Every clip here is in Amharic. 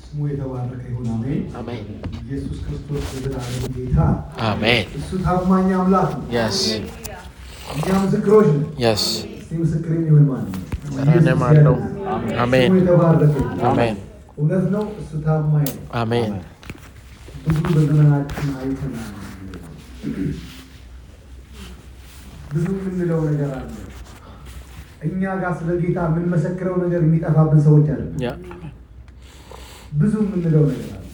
ስሙ የተባረከ ይሁን። አሜን። Amen. ኢየሱስ ክርስቶስ የዘላለም ጌታ Amen. እሱ ታማኝ አምላክ ነው። Yes. እኛ ምስክሮች ነን። Yes. እስቲ ምስክር የሚሆን ማለት ነው። እኔም አለው። አሜን። ስሙ የተባረከ ይሁን። Amen. እውነት ነው። እሱ ታማኝ ነው። Amen. ብዙ በዘመናችን አይተናል። ብዙ የምንለው ነገር አለ። እኛ ጋር ስለ ጌታ የምንመሰክረው ነገር የሚጠፋብን ሰዎች አለ። Yeah. ብዙ የምንለው ነገር አለ።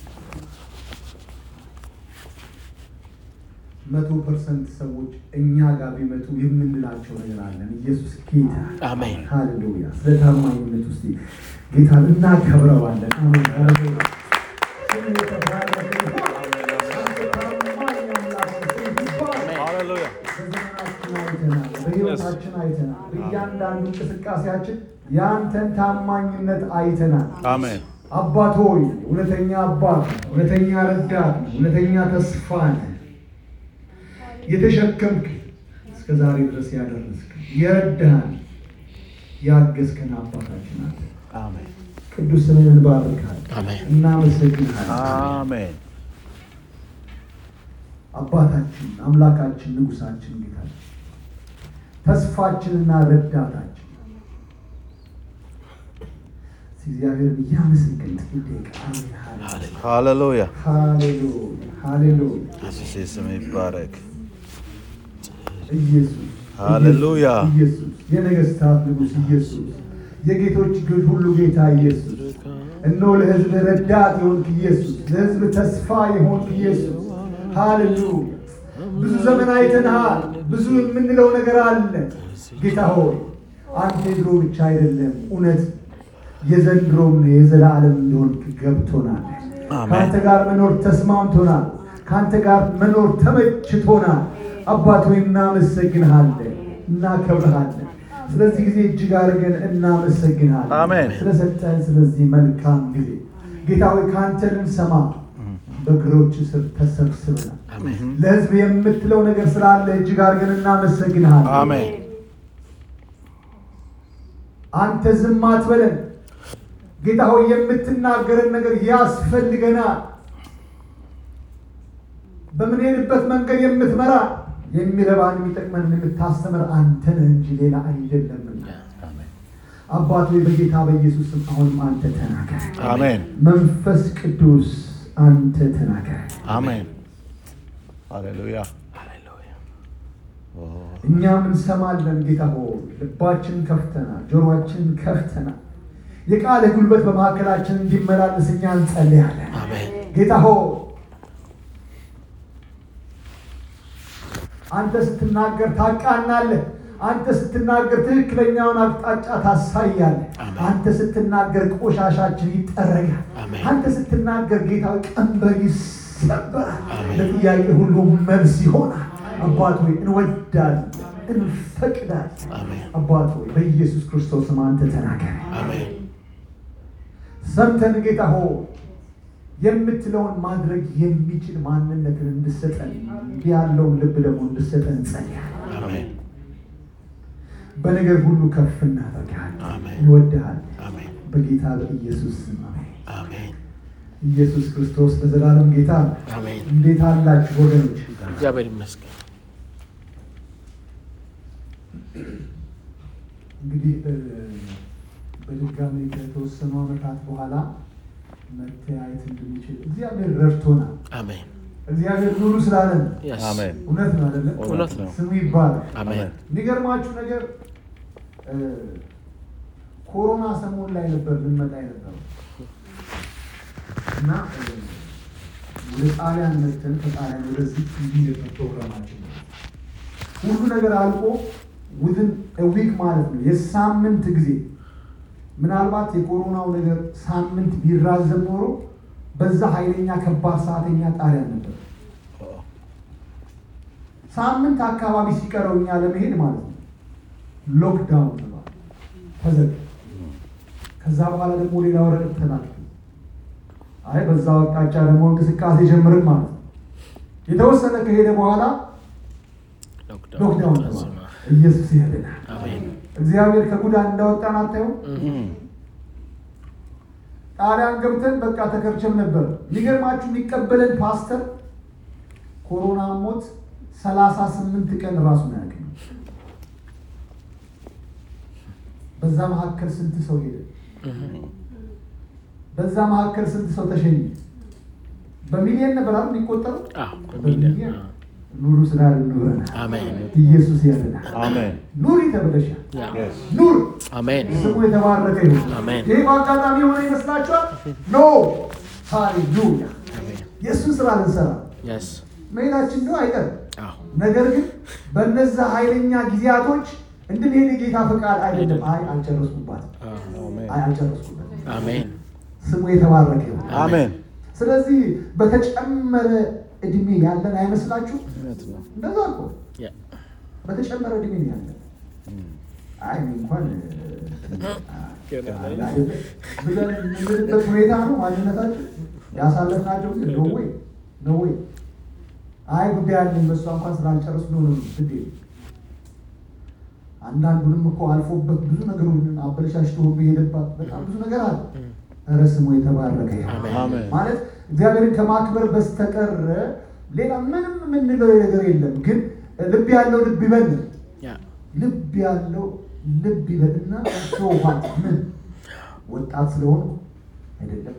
መቶ ፐርሰንት ሰዎች እኛ ጋር ቢመጡ የምንላቸው ነገር አለን። ኢየሱስ ጌታ አሜን። ሃሌሉያ። ስለ ታማኝነት ውስጥ ጌታን እናከብረዋለን። አሜን። ሃሌሉያ። ስሙ የተባረከ ይሁን። አንተ ታማኝ አምላክ ነህ። ስምህ ይባረክ። Hallelujah. በዘመናችን አይተናል፣ በሕይወታችን አይተናል፣ በእያንዳንዱ እንቅስቃሴያችን የአንተን ታማኝነት አይተናል። Amen. አባት ሆይ እውነተኛ አባት፣ እውነተኛ ረዳት፣ እውነተኛ ተስፋ ነህ። የተሸከምክ እስከ ዛሬ ድረስ ያደረስክ የረዳህን ያገዝከን አባታችን አለ። Amen. ቅዱስ ስምህን እንባርካለን፣ Amen. እናመሰግንሃለን። Amen. አባታችን አምላካችን ንጉሳችን ጌታችን ተስፋችንና ረዳታችን እግዚአብሔርን እያመሰገን ጥቂት ደቂቃ አሜን። ሃሌሉያ Hallelujah. ሃሌሉያ ሃሌሉያ ኢየሱስ ስም ይባረክ። ኢየሱስ ሃሌሉያ። ኢየሱስ የነገስታት ንጉሥ ኢየሱስ የጌቶች ግን ሁሉ ጌታ ኢየሱስ እነሆ ለሕዝብ ረዳት የሆንክ ኢየሱስ ለሕዝብ ተስፋ የሆንክ ኢየሱስ ሃሌሉያ ብዙ ዘመን አይተንሃል ብዙ የምንለው ነገር አለ ጌታ ሆይ አንተ የድሮ ብቻ አይደለም እውነት የዘንድሮም የዘላለም እንደሆንክ ገብቶናል አሜን። ከአንተ ጋር መኖር ተስማምቶናል ከአንተ ጋር መኖር ተመችቶናል አባት ሆይ እናመሰግንሃለን እናከብርሃለን ስለዚህ ጊዜ እጅግ አድርገን እናመሰግንሃለን አሜን። ስለሰጠን ስለዚህ መልካም ጊዜ ጌታ ሆይ ከአንተ ልንሰማ በእግሮች ስር ተሰብስበናል Amen. ለህዝብ የምትለው ነገር ስላለ እጅግ አድርገን እናመሰግንሃለን አሜን። አንተ ዝም አትበለን ጌታ ሆይ የምትናገረን ነገር ያስፈልገናል በምንሄድበት መንገድ የምትመራ የሚረባን የሚጠቅመን የምታስተምር አንተ ነህ እንጂ ሌላ አይደለምና አሜን። አባት ሆይ በጌታ በኢየሱስ ስም አሁንም አንተ ተናገር አሜን። መንፈስ ቅዱስ አንተ ተናገር አሜን። ሃሌሉያ። Hallelujah. እኛም እንሰማለን ጌታ ሆይ ልባችን ከፍተናል ጆሮአችን ከፍተናል የቃልህ ጉልበት በመካከላችን እንዲመላለስ እኛ እንጸልያለን Amen. ጌታ ሆይ አንተ ስትናገር ታቃናለህ አንተ ስትናገር ትክክለኛውን አቅጣጫ ታሳያለህ አሜን። አንተ ስትናገር ቆሻሻችን ይጠረጋል አሜን። አንተ ስትናገር ጌታ ቀንበር ይሰበራል አሜን። ለጥያቄ ሁሉ መልስ ይሆናል አባት ሆይ እንወዳለን እንፈቅዳለን አሜን። አባት ሆይ በኢየሱስ ክርስቶስ ስም አንተ ተናገር Amen. ሰምተን ጌታ ሆይ የምትለውን ማድረግ የሚችል ማንነትን እንድሰጠን እንዲህ ያለውን ልብ ደግሞ እንድሰጠን እንጸልያለን። Amen. በነገር ሁሉ ከፍ እናደርግሃለን፣ አሜን። እንወድሃለን። Amen. በጌታ በኢየሱስ ስም አሜን። Amen. ኢየሱስ ክርስቶስ ለዘላለም ጌታ ነው። Amen. እንዴት አላችሁ ወገኖች? እግዚአብሔር ይመስገን። እንግዲህ እ፣ በድጋሚ ከተወሰኑ ዓመታት በኋላ መተያየት እንድንችል እግዚአብሔር ረድቶናል። አሜን። እግዚአብሔር ኑሩ ስላለን Yes. አሜን። እውነት ነው አይደለም? እውነት ነው። ስሙ ይባላል። አሜን። የሚገርማችሁ ነገር እ፣ ኮሮና ሰሞን ላይ ነበር ልንመጣ የነበረው እና እ፣ ወደ ጣሊያን መጥተን ከጣሊያን ወደዚህ እንዲህ ነበር ፕሮግራማችን። ሁሉ ነገር አልቆ ውዝን ዊክ ማለት ነው የሳምንት ጊዜ ምናልባት የኮሮናው ነገር ሳምንት ቢራዘም ኖሮ በዛ ኃይለኛ ከባድ ሰዓተኛ ጣሊያን ነበር። ሳምንት አካባቢ ሲቀረው እኛ ለመሄድ ማለት ነው ሎክዳውን ተባለ፣ ተዘጋ። ከዛ በኋላ ደግሞ ሌላ ወረቀት ተላክ። አይ በዛ አቅጣጫ ደግሞ እንቅስቃሴ ጀምርን ማለት ነው። የተወሰነ ከሄደ በኋላ ሎክዳውን ተባለ። ኢየሱስ ያድናል። አሜን። እግዚአብሔር ከጉዳት እንዳወጣን አታየው። እም። ጣሊያን ገብተን በቃ ተከርቸም ነበር። የሚገርማችሁ የሚቀበለን ፓስተር ኮሮና ሞት ሰላሳ ስምንት ቀን ራሱን አያውቅም። በዛ መካከል ስንት ሰው ሄደ? በዛ መካከል ስንት ሰው ተሸኘ? በሚሊየን ነበር አይደል የሚቆጠረው? አዎ፣ በሚሊዮን። በሚሊየን ኑሩ ስላለ ኑረናል። አሜን። ኢየሱስ ያድናል። Amen. ኑሪ ተብለሻል። ያ። Yes. ኑር አሜን። ስሙ የተባረከ ይሁን። አሜን። ይህ በአጋጣሚ የሆነ ይመስላችኋል? ኖ ሃሌሉያ። አሜን። የእሱን ስራ ልንሰራ የስ መሄዳችን ነው አይቀርም። አዎ ነገር ግን በነዛ ኃይለኛ ጊዜያቶች እንድንሄድ የጌታ ፈቃድ አይደለም። አይ አልጨረስኩባትም፣ አዎ። አይ አልጨረስኩበትም። አሜን። ስሙ የተባረከ ይሁን። Amen. ስለዚህ በተጨመረ እድሜ ያለን አይመስላችሁ? እውነት ነው። እንደዛ እኮ ያ። በተጨመረ እድሜ ነው ያለን። አይ እኔ እንኳን ብለን የምንልበት ሁኔታ ነው ማንነታችን ያሳለፍናቸው ግን ነው ወይ ነው ወይ አይ ጉዳይ አለኝ በሷ እንኳን ስላልጨረሱ ነው ነው ግድ አንዳንዱንም እኮ አልፎበት ብዙ ነገሩን አበለሻሽቶ ሁሉ የሄደባት በጣም ብዙ ነገር አለ። ኧረ ስሙ የተባረከ ይሁን። አሜን። ማለት እግዚአብሔርን ከማክበር በስተቀር ሌላ ምንም የምንለው ነገር የለም። ግን ልብ ያለው ልብ ይበል፣ ያ። ልብ ያለው ልብ ይበልና ሰውኋት ምን ወጣት ስለሆንኩ አይደለም፣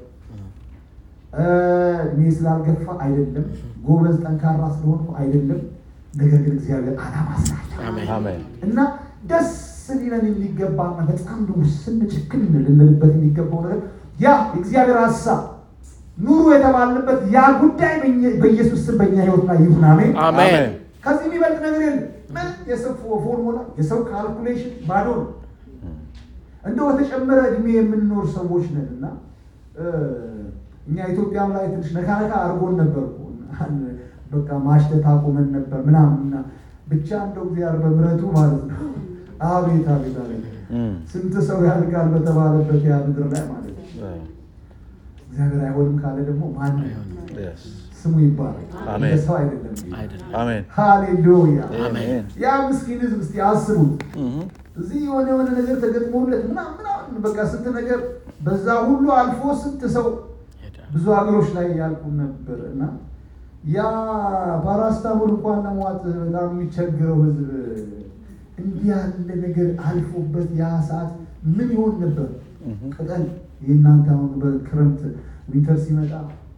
እድሜ ስላልገፋ አይደለም፣ ጎበዝ ጠንካራ ስለሆንኩ አይደለም። ነገር ግን እግዚአብሔር ዓላማ ስላለ አሜን። Amen. እና ደስ ሊለን የሚገባና በጣም ደግሞ ስንጭክን ልንልበት የሚገባው ነገር ያ የእግዚአብሔር ሀሳብ ኑሩ የተባልንበት ያ ጉዳይ በእኛ- በኢየሱስ ስም በእኛ ህይወት ላይ ይሁን። አሜን። አሜን። ከዚህ የሚበልጥ ነገር የለም። ምን የሰው ፎ- ፎርሙላ የሰው ካልኩሌሽን ባዶ ነው። እንደው በተጨመረ እድሜ የምንኖር ሰዎች ነን እና እ፣ እኛ ኢትዮጵያም ላይ ትንሽ ነካ ነካ አድርጎን ነበር እኮ። በቃ ማሽተት አቁመን ነበር ምናምን እና ብቻ እንደው እግዚአብሔር በምሕረቱ ማለት ነው። አቤት አቤት አቤት Mm. ስንት ሰው ያልቃል በተባለበት ያ ምድር ላይ ማለት ነው። Yeah. እግዚአብሔር አይሆንም ካለ ደግሞ ማን Yes. ስሙ ይባላል። አሜን። ሰው አይደለም። አይደለም። Amen. ሃሌሉያ አሜን። ያ ምስኪን ህዝብ እስቲ አስቡት። Mhm. እዚህ የሆነ የሆነ ነገር ተገጥሞለት ምናምን ምናምን በቃ ስንት ነገር በዛ ሁሉ አልፎ ስንት ሰው ሄዳል። ብዙ ሀገሮች ላይ ያልቁ ነበር እና ያ ፓራስታሞል እንኳን ለመዋጥ በጣም የሚቸግረው ህዝብ እንዲህ ያለ ነገር አልፎበት ያ ሰዓት ምን ይሆን ነበር? Mhm. ቅጠል የእናንተ አሁን በክረምት ዊንተር ሲመጣ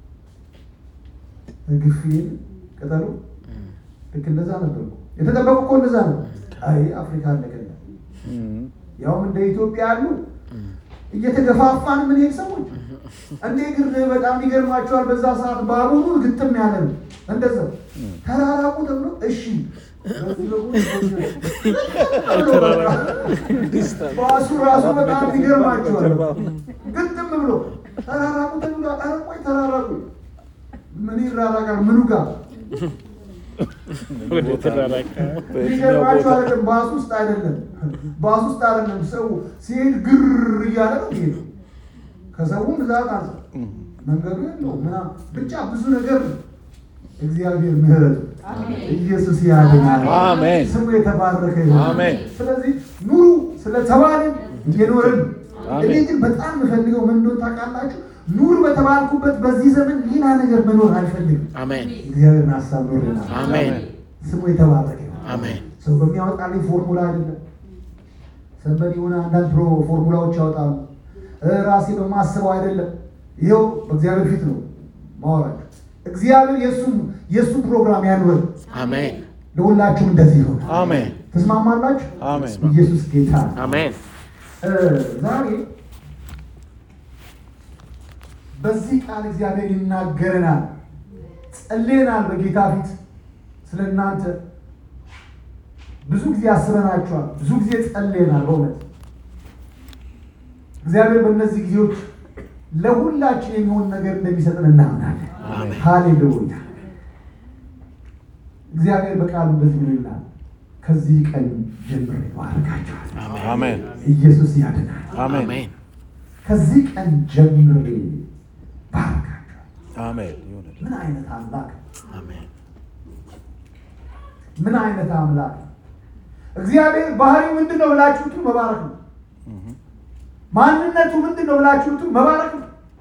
ግፍ የለ ቅጠሉ እም፣ ልክ እንደዛ ነበር እኮ። የተጠበቁ እኮ እንደዛ ነው። አይ አፍሪካ አለቀለ Mhm. ያውም እንደ ኢትዮጵያ ያሉ እም፣ እየተገፋፋን ምን ሄድ ሰዎች እንዴ ግን በጣም ይገርማቸዋል። በዛ ሰዓት ባቡሩ ግጥም ያለ ነው። እንደዛ ተራራቁ ተብሎ እሺ በዚህ በኩል ባሱ ራሱ በጣም ይገርማቸዋል። ግጥም ብሎ ተራራቁ ተብሎ ኧረ ቆይ ተራራቁ ምን ይራራቃል? ምኑ ጋር ወደ ተራራቀ የሚገርማቸው አይደለም። ባስ ውስጥ አይደለም፣ ባስ ውስጥ አይደለም። ሰው ሲሄድ ግር እያለ ነው የሚሄደው። ከሰውም ብዛት አለ መንገዱ የለው ምናምን ብቻ ብዙ ነገር ነው። እግዚአብሔር ምሕረቱ ኢየሱስ ያድናል። አሜን። ስሙ የተባረከ ይሁን። አሜን። ስለዚህ ኑሩ ስለተባልን እየኖርን አሜን። እኔ ግን በጣም የምፈልገው ምን እንደሆነ ታውቃላችሁ? ኑር በተባልኩበት በዚህ ዘመን ሌላ ነገር መኖር አልፈልግም። አሜን። እግዚአብሔርን ሀሳብ ኖርናል። አሜን። ስሙ የተባረከ ይሁን። አሜን። ሰው በሚያወጣልኝ ፎርሙላ አይደለም። ሰንበድ የሆነ አንዳንድ ፕሮ ፎርሙላዎች ያወጣሉ። እ ራሴ በማስበው አይደለም። ይኸው በእግዚአብሔር ፊት ነው ማወራቸው። እግዚአብሔር የእሱ የእሱ ፕሮግራም ያኑረን። አሜን። ለሁላችሁም እንደዚህ ይሆን። Amen. ተስማማላችሁ? አሜን። ኢየሱስ ጌታ ነው። አሜን። እ ዛሬ በዚህ ቃል እግዚአብሔር ይናገረናል። ጸልየናል በጌታ ፊት ስለ እናንተ ብዙ ጊዜ አስበናችኋል። ብዙ ጊዜ ጸልየናል። በእውነት እግዚአብሔር በእነዚህ ጊዜዎች ለሁላችን የሚሆን ነገር እንደሚሰጥን እናምናለን። አሜን። ሃሌሉያ። እግዚአብሔር በቃሉ እንደዚህ ነው ይላል፣ ከዚህ ቀን ጀምሬ ባርካችኋል። Amen. ኢየሱስ ያድናል። Amen. አሜን። ከዚህ ቀን ጀምሬ ባርካችኋል። Amen. ይሁን። ምን አይነት አምላክ! አሜን። ምን አይነት አምላክ! እግዚአብሔር ባህሪው ምንድን ነው ብላችሁቱ መባረክ ነው። Mhm. ማንነቱ ምንድን ነው ብላችሁቱ መባረክ ነው።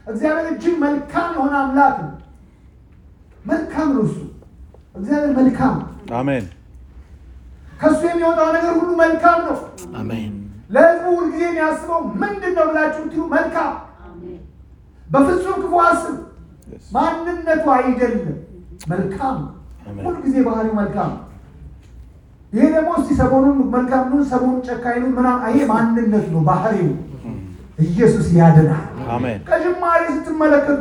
እግዚአብሔር እጅግ መልካም የሆነ አምላክ ነው። መልካም ነው እሱ እግዚአብሔር መልካም ነው። አሜን ከእሱ የሚወጣው ነገር ሁሉ መልካም ነው። አሜን ለሕዝቡ ሁልጊዜ የሚያስበው ምንድን ነው ብላችሁ ብትሉ መልካም፣ በፍጹም ክፉ አስብ Yes. ማንነቱ አይደለም መልካም ነው። አሜን። ሁልጊዜ ባህሪው መልካም ነው። ይሄ ደግሞ እስቲ ሰሞኑን መልካም ነው፣ ሰሞኑን ጨካኝ ነው ምናምን፣ ይሄ ማንነት ነው፣ ባህሪው። ኢየሱስ ያድናል። አሜን ከጅማሬ ስትመለከቱ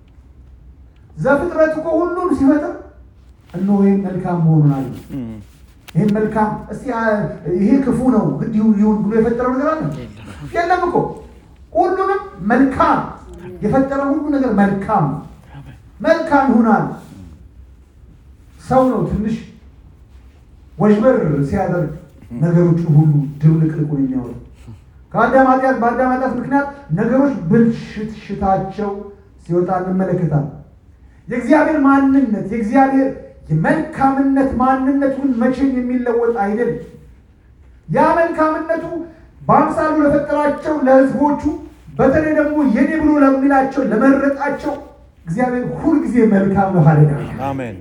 ዘፍጥረት እኮ ሁሉም ሲፈጥር እነሆ ይህም መልካም መሆኑን አለ። Mm. ይህም መልካም እስቲ አ- ይሄ ክፉ ነው ግድ ይሁን ይሁን ብሎ የፈጠረው ነገር አለ የለም እኮ ሁሉንም መልካም የፈጠረው ሁሉ ነገር መልካም ነው። መልካም ይሆናል። ሰው ነው ትንሽ ወዥበር ሲያደርግ ነገሮችን ሁሉ ድብልቅልቁን የሚያወጣው ከአዳም ኃጢአት በአዳም ኃጢአት ምክንያት ነገሮች ብልሽትሽታቸው ሲወጣ እንመለከታለን። የእግዚአብሔር ማንነት የእግዚአብሔር የመልካምነት ማንነቱ ግን መቼም የሚለወጥ አይደለም። ያ መልካምነቱ በአምሳሉ ለፈጠራቸው ለሕዝቦቹ በተለይ ደግሞ የኔ ብሎ ለሚላቸው ለመረጣቸው እግዚአብሔር ሁልጊዜ መልካም ነው። ሃሌሉያ። አሜን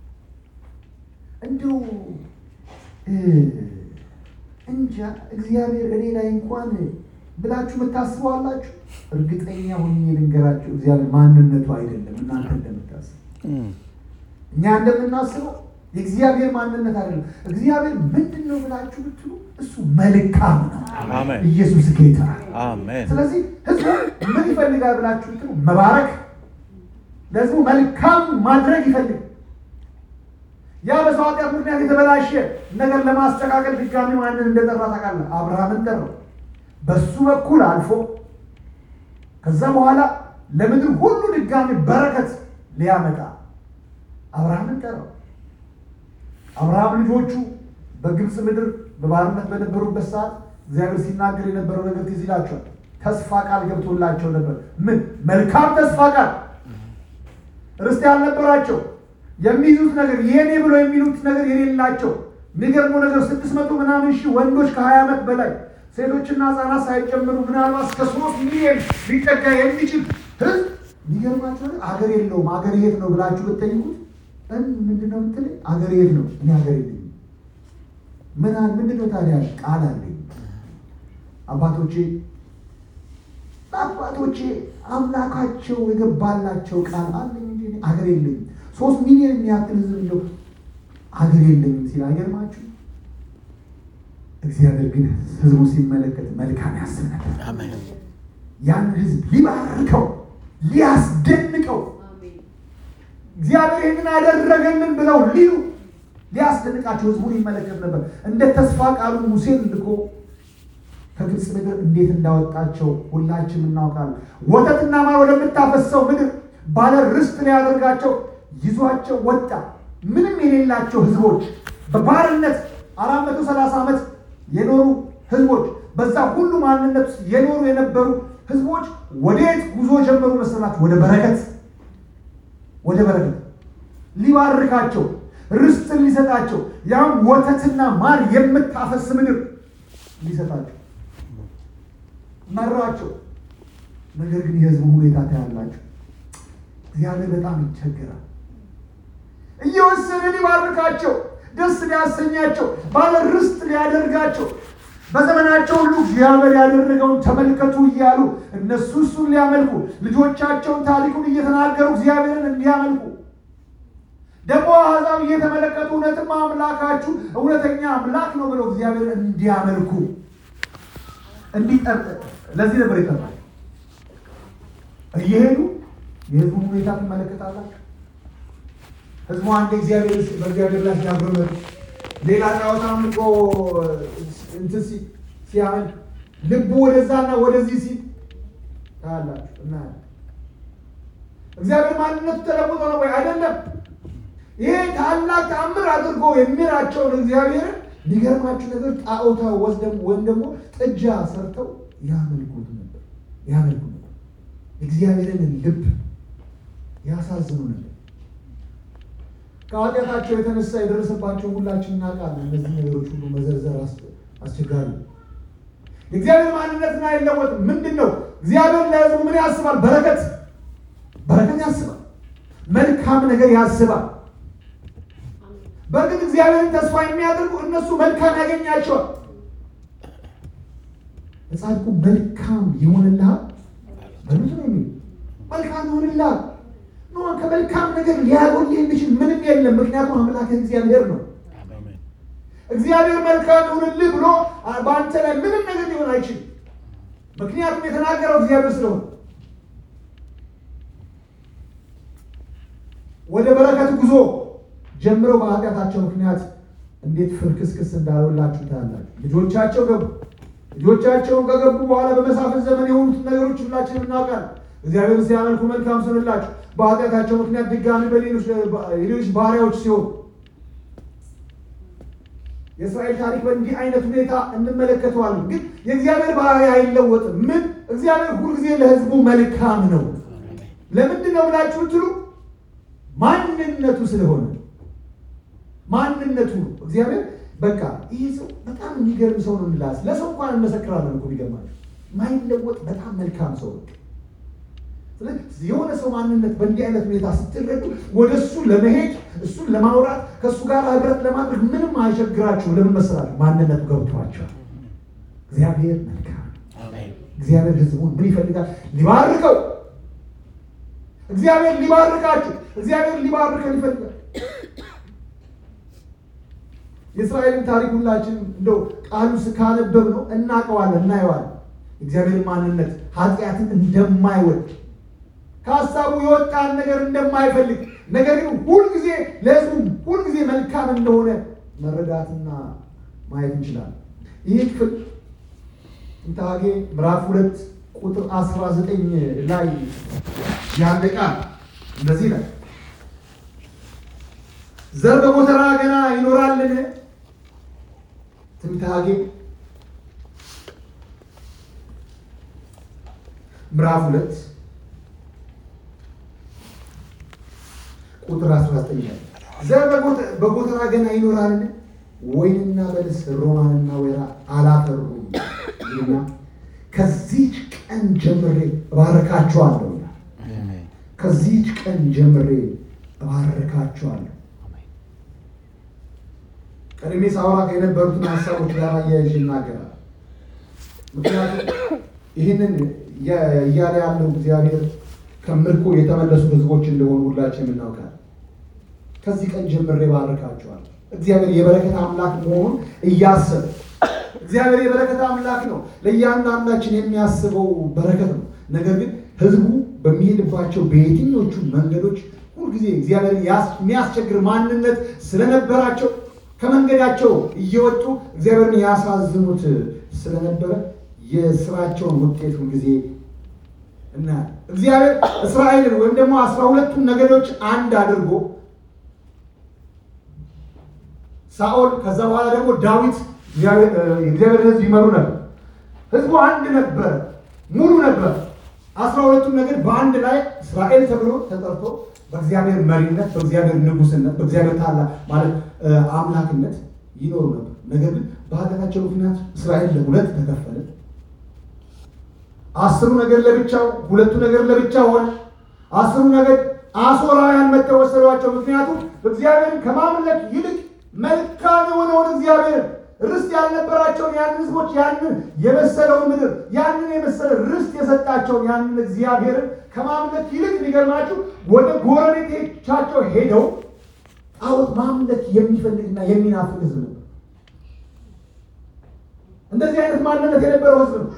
እንዲሁ እ እንጃ እግዚአብሔር እኔ ላይ እንኳን ብላችሁ የምታስበው አላችሁ? እርግጠኛ ሆኜ ልንገራችሁ፣ እግዚአብሔር ማንነቱ አይደለም እናንተ እንደምታስቡ Mm. እኛ እንደምናስበው የእግዚአብሔር ማንነት አይደለም። እግዚአብሔር ምንድን ነው ብላችሁ ብትሉ እሱ መልካም ነው። አሜን ኢየሱስ ጌታ ነው። አሜን ስለዚህ ህዝቡ ምን ይፈልጋል ብላችሁ ብትሉ መባረክ፣ ለህዝቡ መልካም ማድረግ ይፈልግ ያ በሰው ኃጢአት ምክንያት የተበላሸ ነገር ለማስተካከል ድጋሚ ማንን እንደጠራ ታውቃለህ? አብርሃምን ጠራው። በሱ በኩል አልፎ ከዛ በኋላ ለምድር ሁሉ ድጋሚ በረከት ሊያመጣ አብርሃምን ጠራው። አብርሃም ልጆቹ በግብፅ ምድር በባርነት በነበሩበት ሰዓት እግዚአብሔር ሲናገር የነበረው ነገር ትዝ ይላቸዋል። ተስፋ ቃል ገብቶላቸው ነበር። ምን መልካም ተስፋ ቃል ርስት ያልነበራቸው የሚይዙት ነገር የኔ ብሎ የሚሉት ነገር የሌላቸው የሚገርመው ነገር ስድስት መቶ ምናምን ሺህ ወንዶች ከሀያ ዓመት በላይ ሴቶችና ህጻናት ሳይጨምሩ ምናልባት እስከ ሶስት ሚሊዮን ሊጠጋ የሚችል ህዝብ የሚገርማቸው ነገር አገር የለውም። አገር የት ነው ብላችሁ ብትጠይቁት እን- ምንድነው የምትለኝ? አገር የት ነው? እኔ አገር የለኝም። ምን አለ ምንድነው ታዲያ? ቃል አለኝ። አባቶቼ አባቶቼ አምላካቸው የገባላቸው ቃል አለኝ እንጂ እኔ አገር የለኝም። ሶስት ሚሊዮን የሚያክል ህዝብ እንደው አገር የለኝም ሲል አይገርማችሁ? እግዚአብሔር ግን ህዝቡ ሲመለከት መልካም ያስብ ነበር። አሜን ያን ህዝብ ሊባርከው ሊያስደንቀው እግዚአብሔር ይህንን አደረገልን ብለው ሊሉ ሊያስደንቃቸው ህዝቡን ይመለከት ነበር። እንደ ተስፋ ቃሉ ሙሴን ልኮ ከግብፅ ምድር እንዴት እንዳወጣቸው ሁላችንም እናውቃለን። ወተትና ማር ወደምታፈሰው ምድር ባለ ርስት ሊያደርጋቸው ይዟቸው ወጣ። ምንም የሌላቸው ህዝቦች በባርነት አራት መቶ ሰላሳ ዓመት የኖሩ ህዝቦች በዛ ሁሉ ማንነት ውስጥ የኖሩ የነበሩ ህዝቦች ወዴት ጉዞ ጀመሩ መሰላችሁ? ወደ በረከት ወደ በረከት ሊባርካቸው ርስትን ሊሰጣቸው ያም ወተትና ማር የምታፈስ ምድር ሊሰጣቸው መራቸው። ነገር ግን የህዝቡ ሁኔታ ታያላችሁ። እግዚአብሔር በጣም ይቸገራል። እየወሰነ ሊባርካቸው ደስ ሊያሰኛቸው ባለ ርስት ሊያደርጋቸው በዘመናቸው ሁሉ እግዚአብሔር ያደረገውን ተመልከቱ እያሉ እነሱ እሱን ሊያመልኩ ልጆቻቸውን ታሪኩን እየተናገሩ እግዚአብሔርን እንዲያመልኩ ደግሞ አሕዛብ እየተመለከቱ እውነትም አምላካችሁ እውነተኛ አምላክ ነው ብለው እግዚአብሔርን እንዲያመልኩ እንዲጠርጥ ለዚህ ነበር ይጠራል። እየሄዱ የህዝቡን ሁኔታ ትመለከታላችሁ። ህዝቡ አንድ እግዚአብሔር በእግዚአብሔር ላይ ሲያጉረመርም ሌላ ጣዖት አምልኮ እንትን ሲ- ሲያመልክ ልቡ ወደዛና ወደዚህ ሲል ታያላችሁ። እናያለን። እግዚአብሔር ማንነቱ ተለውጦ ነው ወይ? አይደለም። ይሄ ታላቅ ተአምር አድርጎ የሚራቸውን እግዚአብሔርን የሚገርማችሁ ነገር ጣዖታ ወስደም ወይም ደግሞ ጥጃ ሰርተው ያመልኩት ነበር ያመልኩ ነበር። እግዚአብሔርን ልብ ያሳዝኑ ነበር። ከኃጢአታቸው የተነሳ የደረሰባቸው ሁላችን እናውቃለን። እነዚህ ነገሮች ሁሉ መዘርዘር አስ- አስቸጋሪ ነው። የእግዚአብሔር ማንነትን አይለወጥም። ምንድን ነው እግዚአብሔር ለሕዝቡ ምን ያስባል? በረከት በረከት ያስባል፣ መልካም ነገር ያስባል። በእርግጥ እግዚአብሔርን ተስፋ የሚያደርጉ እነሱ መልካም ያገኛቸዋል። ለጻድቁ መልካም ይሆንልሃል በምንድን ነው የሚል መልካም ይሆንልሃል። ኖ ከመልካም ነገር ሊያጎል የሚችል ምንም የለም። ምክንያቱም አምላክህ እግዚአብሔር ነው። አሜን። እግዚአብሔር መልካም ይሁንልህ ብሎ በአንተ ላይ ምንም ነገር ሊሆን አይችልም። ምክንያቱም የተናገረው እግዚአብሔር ስለሆነ ወደ በረከት ጉዞ ጀምረው በኃጢአታቸው ምክንያት እንዴት ፍርክስክስ እንዳሉላችሁ ታያላችሁ። ልጆቻቸው ገቡ። ልጆቻቸውን ከገቡ በኋላ በመሳፍንት ዘመን የሆኑትን ነገሮች ሁላችንም እናውቃለን። እግዚአብሔር ሲያመልኩ መልካም ስንላቸው በኃጢአታቸው ምክንያት ድጋሚ በሌሎች ሌሎች ባሪያዎች ሲሆኑ የእስራኤል ታሪክ በእንዲህ አይነት ሁኔታ እንመለከተዋለን። ግን የእግዚአብሔር ባህሪ አይለወጥም። ምን እግዚአብሔር ሁልጊዜ ለሕዝቡ መልካም ነው። ለምንድን ነው ብላችሁ ትሉ ማንነቱ ስለሆነ ማንነቱ ነው። እግዚአብሔር በቃ ይህ ሰው በጣም የሚገርም ሰው ነው እንላስ ለሰው እንኳን እንመሰክራለን እኮ ቢገርማችሁ ማይለወጥ በጣም መልካም ሰው ነው። ስለዚህ የሆነ ሰው ማንነት በእንዲህ አይነት ሁኔታ ስትረዱ ወደ እሱ ለመሄድ እሱን ለማውራት ከእሱ ጋር ህብረት ለማድረግ ምንም አይቸግራችሁ። ለምን መሰላችሁ? ማንነቱ ገብቷቸዋል። እግዚአብሔር መልካም አሜን። እግዚአብሔር ህዝቡን ምን ይፈልጋል? ሊባርከው። እግዚአብሔር ሊባርካችሁ፣ እግዚአብሔር ሊባርከን ይፈልጋል። የእስራኤልን ታሪክ ሁላችን እንደው ቃሉ ካነበብ ነው እናውቀዋለን፣ እናየዋለን። እግዚአብሔር ማንነት ኃጢአትን እንደማይወድ ከሀሳቡ የወጣን ነገር እንደማይፈልግ ነገር ግን ሁልጊዜ ለህዝቡ ሁልጊዜ መልካም እንደሆነ መረዳትና ማየት እንችላለን። ይህ ክፍል ጥንተ ሐጌ ምዕራፍ ሁለት ቁጥር አስራ ዘጠኝ ላይ ያለ ቃል እንደዚህ ነው። ዘር በጎተራ ገና ይኖራልን? ትንቢተ ሐጌ ምዕራፍ ሁለት ቁጥር 19 ላይ ዘር በጎተ- በጎተራ ገና ይኖራልን? ወይንና በለስ ሮማንና ወይራ አላፈሩም ይልና ከዚች ቀን ጀምሬ እባርካቸዋለሁ ይላል። አሜን። ከዚች ቀን ጀምሬ እባርካቸዋለሁ። ቀድሜ ሳወራ የነበሩትን ሀሳቦች ጋር አያይዤ ይናገራል። ምክንያቱም ይህንን እያ- እያለ ያለው እግዚአብሔር ከምርኮ የተመለሱ ሕዝቦች እንደሆኑ ሁላችን እናውቃለን። ከዚህ ቀን ጀምሬ ባርካቸዋለሁ። እግዚአብሔር የበረከት አምላክ መሆኑን እያሰብ እግዚአብሔር የበረከት አምላክ ነው። ለእያንዳንዳችን የሚያስበው በረከት ነው። ነገር ግን ሕዝቡ በሚሄድባቸው በየትኞቹ መንገዶች ሁልጊዜ እግዚአብሔር የሚያስቸግር ማንነት ስለነበራቸው ከመንገዳቸው እየወጡ እግዚአብሔርን ያሳዝኑት ስለነበረ የስራቸውን ውጤት ሁልጊዜ እናያለን። እግዚአብሔር እስራኤልን ወይም ደግሞ አስራ ሁለቱን ነገዶች አንድ አድርጎ ሳኦል ከዛ በኋላ ደግሞ ዳዊት የእግዚአብሔር ሕዝብ ይመሩ ነበር። ሕዝቡ አንድ ነበር፣ ሙሉ ነበር። አስራ ሁለቱን ነገድ በአንድ ላይ እስራኤል ተብሎ ተጠርቶ በእግዚአብሔር መሪነት፣ በእግዚአብሔር ንጉስነት፣ በእግዚአብሔር ታላቅ ማለት አምላክነት ይኖሩ ነበር። ነገር ግን በኃጢአታቸው ምክንያት እስራኤል ለሁለት ተከፈለ። አስሩ ነገድ ለብቻው፣ ሁለቱ ነገድ ለብቻ ሆነ። አስሩ ነገድ አሦራውያን መጥተው ወሰዷቸው። ምክንያቱም እግዚአብሔርን ከማምለክ ይልቅ መልካም የሆነውን እግዚአብሔር ርስት ያልነበራቸውን ያንን ህዝቦች ያንን የመሰለውን ምድር ያንን የመሰለ ርስት የሰጣቸውን ያንን እግዚአብሔርን ከማምለክ ይልቅ ሊገርማችሁ ወደ ጎረቤቶቻቸው ሄደው ጣዖት ማምለክ የሚፈልግና የሚናፍቅ ህዝብ ነው። እንደዚህ አይነት ማንነት የነበረው ህዝብ ነው።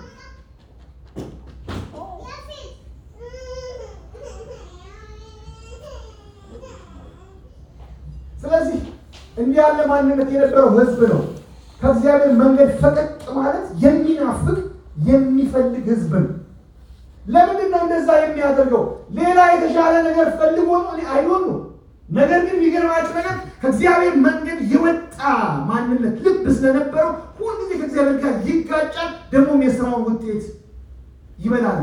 ስለዚህ እንዲህ ያለ ማንነት የነበረው ህዝብ ነው። ከእግዚአብሔር መንገድ ፈቀቅ ማለት የሚናፍቅ የሚፈልግ ህዝብ ነው። ለምንድን ነው እንደዛ የሚያደርገው? ሌላ የተሻለ ነገር ፈልጎ ነው አይሆን ነው። ነገር ግን የሚገርማችሁ ነገር ከእግዚአብሔር መንገድ የወጣ ማንነት ልብ ስለነበረው ሁልጊዜ ከእግዚአብሔር ጋር ይጋጫል፣ ደግሞም የስራውን ውጤት ይበላል።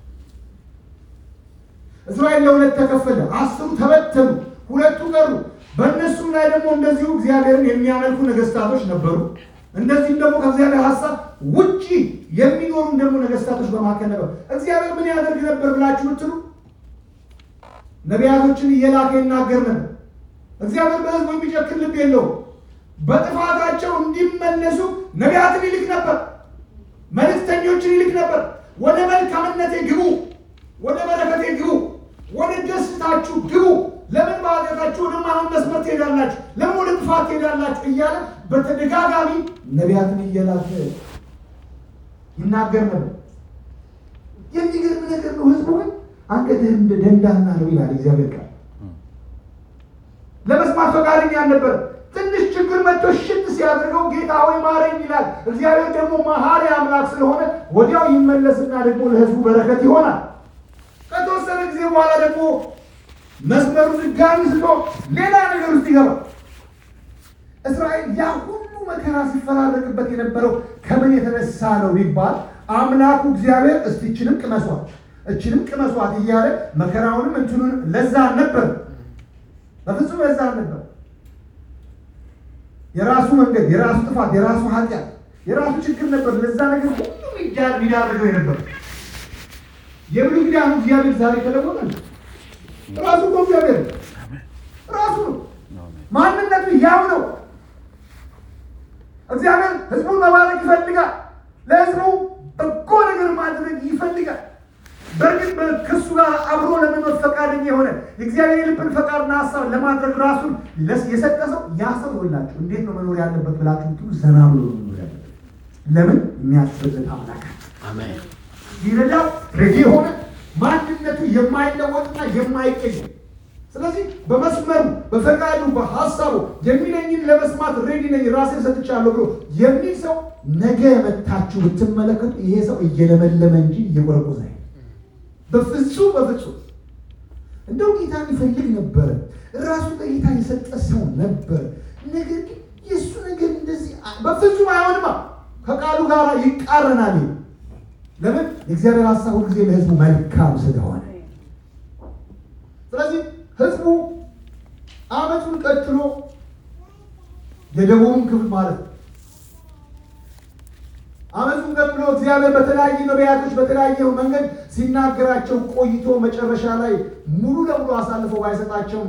እስራኤል ለሁለት ተከፈለ። አስሩ ተበተኑ፣ ሁለቱ ቀሩ። በእነሱም ላይ ደግሞ እንደዚሁ እግዚአብሔርን የሚያመልኩ ነገስታቶች ነበሩ። እንደዚህም ደግሞ ከእግዚአብሔር ሀሳብ ውጪ የሚኖሩም ደግሞ ነገስታቶች በመካከል ነበሩ። እግዚአብሔር ምን ያደርግ ነበር ብላችሁ ብትሉ ነቢያቶችን እየላከ ይናገር ነበር። እግዚአብሔር በሕዝቡ የሚጨክን ልብ የለውም። በጥፋታቸው እንዲመለሱ ነቢያትን ይልክ ነበር፣ መልእክተኞችን ይልክ ነበር። ወደ መልካምነቴ ግቡ፣ ወደ በረከቴ ግቡ፣ ወደ ደስታችሁ ግቡ። ለምን በኃጢአታችሁ ወደማይሆን መስመር ትሄዳላችሁ? ለምን ወደ ጥፋት ትሄዳላችሁ? እያለ በተደጋጋሚ ነቢያትን እየላከ ይናገር ነበር። የሚገርም ነገር ነው። ህዝቡ ግን አንገትህ እንደ ደንዳና ነው ይላል እግዚአብሔር ቃል። ለመስማት ፈቃደኛ አልነበረም። ትንሽ ችግር መጥቶ ሽት ሲያደርገው ጌታ ሆይ ማረኝ ይላል። እግዚአብሔር ደግሞ መሐሪ አምላክ ስለሆነ ወዲያው ይመለስና ደግሞ ለህዝቡ በረከት ይሆናል። ከተወሰነ ጊዜ በኋላ ደግሞ መስመሩ ድጋሚ ስቶ ሌላ ነገር ውስጥ ይገባል። እስራኤል ያ ሁሉ መከራ ሲፈራረቅበት የነበረው ከምን የተነሳ ነው ቢባል አምላኩ እግዚአብሔር እስቲ እችንም ቅመሷት እችንም ቅመሷት እያለ መከራውንም እንትኑን ለዛ ነበር፣ በፍጹም ለዛ ነበር። የራሱ መንገድ፣ የራሱ ጥፋት፣ የራሱ ኃጢአት፣ የራሱ ችግር ነበር። ለዛ ነገር ሁሉ ሊዳርገው የነበር የብሉይ ኪዳኑ እግዚአብሔር ዛሬ ተለወጠ። ራሱ እኮ እግዚአብሔር ነው። ራሱ ነው። ማንነቱ ያው ነው። እግዚአብሔር ህዝቡን መባረክ ይፈልጋል። ለህዝቡ በጎ ነገር ማድረግ ይፈልጋል። በእርግጥ ከእሱ ጋር አብሮ ለመኖር ፈቃደኛ የሆነ የእግዚአብሔር የልብን ፈቃድና ሀሳብ ለማድረግ ራሱን የሰጠ ሰው ያ ሰው ይሆንላችሁ እንዴት ነው መኖር ያለበት ብላችሁ ምትሉ ዘና ብሎ ነው መኖር ያለበት። ለምን የሚያስፈልግ አምላክ አሜን። ሊረዳው ሬዲ የሆነ ማንነቱ የማይለወጥና የማይቀየር ስለዚህ በመስመሩ በፈቃዱ በሀሳቡ የሚለኝን ለመስማት ሬዲ ነኝ ራሴን ሰጥቻለሁ ብሎ የሚል ሰው ነገ መታችሁ ብትመለከቱ ይሄ ሰው እየለመለመ እንጂ እየቆረቆዘ አይደለም። በፍጹም በፍጹም እንደው ጌታን ይፈልግ ነበረ። ራሱ ለጌታ የሰጠ ሰው ነበር። ነገር ግን የእሱ ነገር እንደዚህ በፍጹም አይሆንማ፣ ከቃሉ ጋር ይቃረናል። ለምን? የእግዚአብሔር ሀሳብ ሁልጊዜ ለህዝቡ መልካም ስለሆነ ስለዚህ ህዝቡ አመቱን ቀጥሎ የደቡብን ክፍል ማለት ነው። አመቱን ቀጥሎ እግዚአብሔር በተለያዩ ነቢያቶች በተለያየ መንገድ ሲናገራቸው ቆይቶ መጨረሻ ላይ ሙሉ ለሙሉ አሳልፈው ባይሰጣቸውም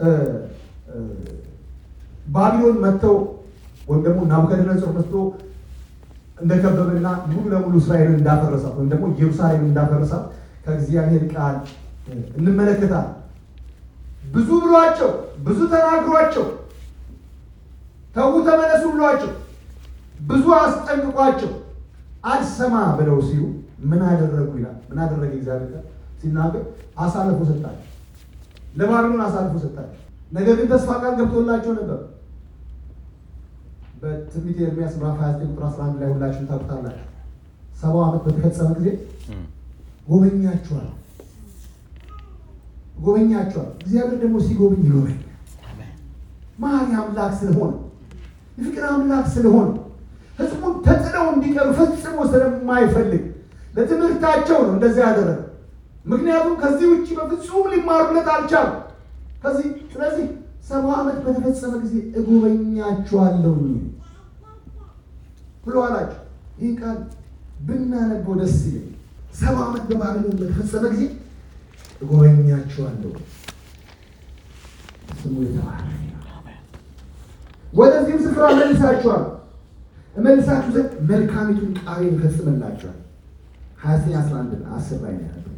ባቢሎን መጥተው ወይም ደግሞ ናቡከደነጾር መጥቶ እንደከበበና ሙሉ ለሙሉ እስራኤልን እንዳፈረሳት ወይም ደግሞ ኢየሩሳሌምን እንዳፈረሳት ከእግዚአብሔር ቃል እንመለከታለን። ብዙ ብሏቸው ብዙ ተናግሯቸው ተዉ ተመለሱ ብሏቸው ብዙ አስጠንቅቋቸው አልሰማ ብለው ሲሉ ምን አደረጉ ይላል። ምን አደረገ እግዚአብሔር ቃል ሲናገር አሳልፎ ሰጣቸው፣ ለባቢሎን አሳልፎ ሰጣቸው። ነገር ግን ተስፋ ቃል ገብቶላቸው ነበር። በትንቢተ ኤርምያስ ምዕራፍ 29 ቁጥር 11 ላይ ሁላችሁም ታውቁታላችሁ። ሰባው ዓመት በተፈጸመ ጊዜ ጎበኛችኋል ጎበኛቸዋል። እግዚአብሔር ደግሞ ሲጎበኝ ይጎበኛል። መሐሪ አምላክ ስለሆነ የፍቅር አምላክ ስለሆነ ሕዝቡን ተጥለው እንዲቀሩ ፈጽሞ ስለማይፈልግ ለትምህርታቸው ነው እንደዚያ ያደረገ። ምክንያቱም ከዚህ ውጭ በፍጹም ሊማሩለት አልቻሉ። ከዚህ ስለዚህ ሰባ ዓመት በተፈጸመ ጊዜ እጎበኛችኋለሁ ብሎ አላቸው። ይህን ቃል ብናነበው ደስ ይለኝ። ሰባ ዓመት በባቢሎን በተፈጸመ ጊዜ እጎበኛችኋለሁ። ስሙ የተባረከ ይሁን። ወደዚህም ስፍራ መልሳችኋል እመልሳችሁ ዘንድ መልካሚቱን ቃሌን እፈጽምላችኋል። ሀያ ዘጠኝ አስራ አንድ አስር ላይ ነው ያነበብኩላችሁ።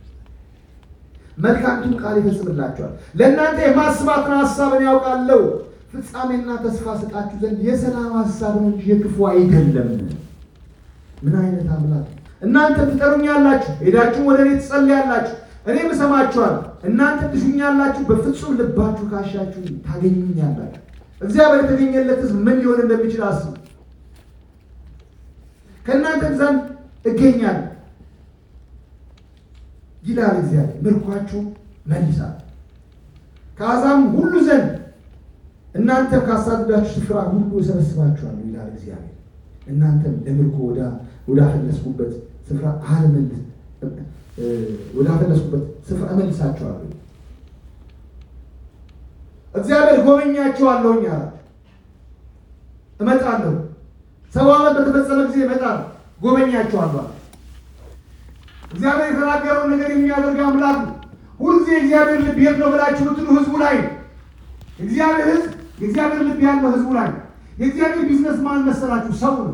መልካሚቱን ቃል ይፈጽምላችኋል። ለእናንተ የማስባትን ሀሳብን ያውቃለሁ፣ ፍጻሜና ተስፋ ሰጣችሁ ዘንድ የሰላም ሀሳብ ነው እንጂ የክፉ አይደለም። ምን አይነት አምላክ! እናንተ ትጠሩኛላችሁ፣ ሄዳችሁም ወደ እኔ ትጸልያላችሁ እኔም እሰማችኋለሁ። እናንተ ትሹኛላችሁ፣ በፍጹም ልባችሁ ካሻችሁ ታገኙኛላችሁ። እግዚአብሔር የተገኘለት ሕዝብ ምን ሊሆን እንደሚችል አስቡ። ከእናንተ ዘንድ እገኛለሁ ይላል እግዚአብሔር፣ ምርኳችሁ መልሳል ከአሕዛብም ሁሉ ዘንድ እናንተም ካሳደዳችሁ ስፍራ ሁሉ እሰበስባችኋለሁ ይላል እግዚአብሔር። እናንተም ለምርኮ ወዳፈለስኩበት ስፍራ አልመልስ ወዳፈለስኩበት ስፍራ እመልሳቸዋለሁ። እግዚአብሔር ጎበኛቸዋለሁኝ አላቸው። እመጣለሁ፣ ሰባ ዓመት በተፈጸመ ጊዜ እመጣለሁ፣ ጎበኛቸዋለሁ አለ። እግዚአብሔር የተናገረውን ነገር የሚያደርግ አምላክ ነው። ሁልጊዜ እግዚአብሔር ልብ የት ነው ብላችሁ ብትሉ ህዝቡ ላይ ነው። እግዚአብሔር ህዝብ የእግዚአብሔር ልብ ያለው ህዝቡ ላይ ነው። የእግዚአብሔር ቢዝነስ ማን መሰላችሁ? ሰው ነው።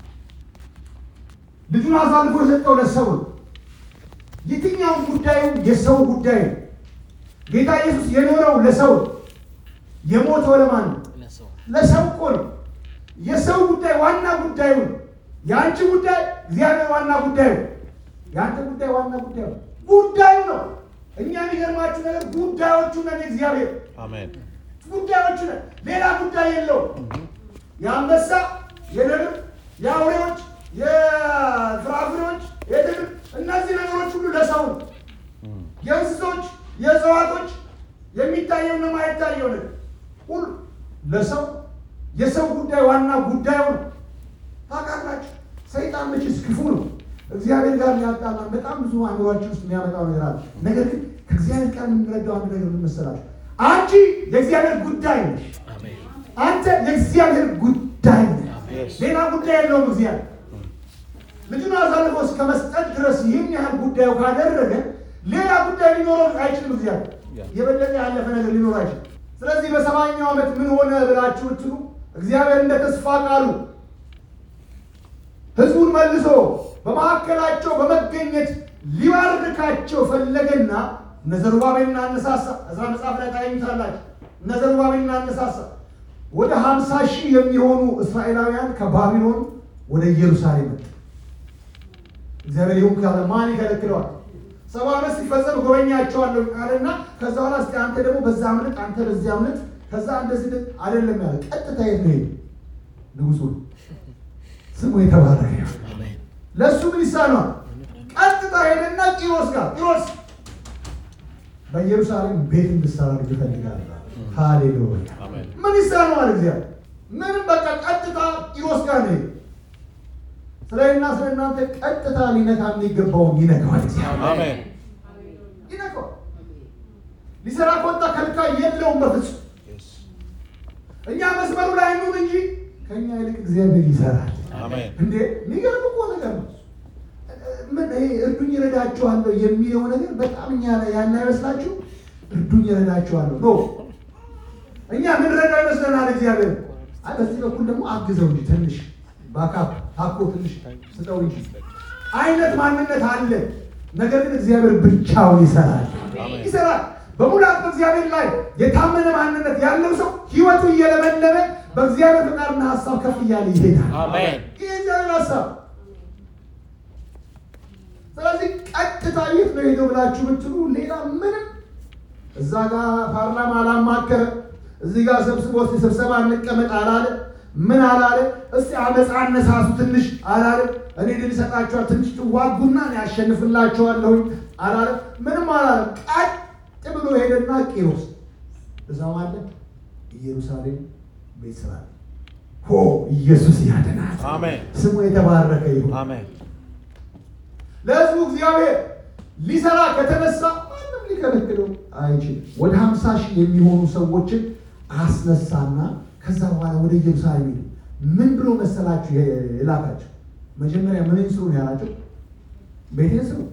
ልጁን አሳልፎ የሰጠው ለሰው ነው። የትኛውም ጉዳዩ የሰው ጉዳይ ነው። ጌታ ኢየሱስ የኖረው ለሰው ነው። የሞተው ለማን ነው? ለሰው ለሰው እኮ ነው። የሰው ጉዳይ ዋና ጉዳዩ ነው። የአንቺ ጉዳይ እግዚአብሔር ዋና ጉዳዩ ነው። የአንተ ጉዳይ ዋና ጉዳዩ ነው። ጉዳዩ ነው። እኛ የሚገርማችሁ ነገር ጉዳዮቹ ነን። እግዚአብሔር Amen. ጉዳዮቹ ነን። ሌላ ጉዳይ የለውም። የአንበሳ፣ የነብር፣ የአውሬዎች፣ የፍራፍሬዎች፣ የድብ እነዚህ ነገሮች ሁሉ ለሰው ነው። የእንስሶች፣ የእጽዋቶች የሚታየውና የማይታየው ነገር ሁሉ ለሰው የሰው ጉዳይ ዋና ጉዳዩ ነው። ታውቃላችሁ፣ ሰይጣን መቼስ ክፉ ነው። እግዚአብሔር ጋር ሊያጣላን በጣም ብዙ አእምሯችን ውስጥ የሚያመጣው ነገር አለ። ነገር ግን ከእግዚአብሔር ጋር የምንረዳው አንድ ነገር ምን መሰላችሁ? አንቺ የእግዚአብሔር ጉዳይ ነሽ። አሜን አንተ የእግዚአብሔር ጉዳይ ነህ። Yes. ሌላ ጉዳይ የለውም። እግዚአብሔር ልጁን አሳልፎ እስከ መስጠት ድረስ ይህን ያህል ጉዳዩ ካደረገ ሌላ ጉዳይ ሊኖረው አይችልም። እግዚአብሔር Yeah. የበለጠ ያለፈ ነገር ሊኖር አይችልም። ስለዚህ በሰማኛው ዓመት ምን ሆነ ብላችሁ ብትሉ እግዚአብሔር እንደ ተስፋ ቃሉ ሕዝቡን መልሶ በመካከላቸው በመገኘት ሊባርካቸው ፈለገና እነ ዘሩባቤልን አነሳሳ። እዝራ መጽሐፍ ላይ ታገኙታላችሁ። እነ ዘሩባቤልን አነሳሳ። ወደ ሀምሳ ሺህ የሚሆኑ እስራኤላውያን ከባቢሎን ወደ ኢየሩሳሌም መጡ። እግዚአብሔር ይሁን ካለ ማን ይከለክለዋል? ሰባ ዓመት ሲፈጸም ጎበኛቸዋለሁ አለና ከዛ በኋላ እስኪ አንተ ደግሞ በዛ አምልጥ፣ አንተ በዚህ አምልጥ፣ ከዛ እንደዚህ ልጥ አይደለም ያለ ቀጥታ የት ነው ሄደ? ንጉሱ ነው። ስሙ የተባረከ ይሁን። አሜን ለእሱ ምን ይሳነዋል? ቀጥታ ሄደና ቂሮስ ጋር ቂሮስ በኢየሩሳሌም ቤት እንድሰራ ልጅ እፈልጋለሁ። ሃሌሉያ Amen. ምን ይሳነዋል? እግዚአብሔር ምንም በቃ ቀጥታ ቂሮስ ጋር ነው የሄደው። ስለና ስለ እናንተ ቀጥታ ሊነካ የሚገባውን ይነካዋል። እግዚአብሔር Amen. ይነካዋል። ሊሰራ ከወጣ ከልካይ የለውም በፍጹም። Yes. እኛ መስመሩ ላይ እንሁን እንጂ ከእኛ ይልቅ እግዚአብሔር ይሰራል። Amen. እንዴ የሚገርም እኮ ነገር ነው። ምን ይሄ እርዱኝ እረዳችኋለሁ የሚለው ነገር በጣም እኛ ላይ ያን አይመስላችሁ? እርዱኝ እረዳችኋለሁ ኖ እኛ ምን ረዳው ይመስለናል እግዚአብሔር። አይ በዚህ በኩል ደግሞ አግዘው እንጂ ትንሽ ባካፕ ታኮ ትንሽ ስጠው እንጂ አይነት ማንነት አለ። ነገር ግን እግዚአብሔር ብቻውን ይሰራል አሜን። ይሰራል። በሙላት በእግዚአብሔር ላይ የታመነ ማንነት ያለው ሰው ህይወቱ እየለመለመ በእግዚአብሔር ፍቃድና ሀሳብ ከፍ እያለ ይሄዳል። አሜን ይህ እግዚአብሔር ሀሳብ። ስለዚህ ቀጥታ የት ነው ሄደው ብላችሁ ብትሉ ሌላ ምንም እዛ ጋር ፓርላማ አላማከረ፣ እዚህ ጋር ሰብስቦ እስቲ ስብሰባ እንቀመጥ አላለ። ምን አላለ? እስቲ አመፃ አነሳሱ ትንሽ አላለ። እኔ ድል እሰጣችኋል ትንሽ ትዋጉና እኔ ያሸንፍላችኋለሁኝ አላለ። ምንም አላለ። ቀጥ ብሎ ሄደና ቂሮስ እዛው አለ ኢየሩሳሌም ቤት ስራ ሆ ኢየሱስ ያድናል። አሜን። ስሙ የተባረከ ይሁን። Amen. ለህዝቡ እግዚአብሔር ሊሰራ ከተነሳ ማንም ሊከለክለው አይችልም። ወደ ሀምሳ ሺህ የሚሆኑ ሰዎችን አስነሳና ከዛ በኋላ ወደ ኢየሩሳሌም ሄዱ። ምን ብሎ መሰላችሁ የላካቸው? መጀመሪያ ምን ስሩ ነው ያላቸው? ቤቴን ስሩ።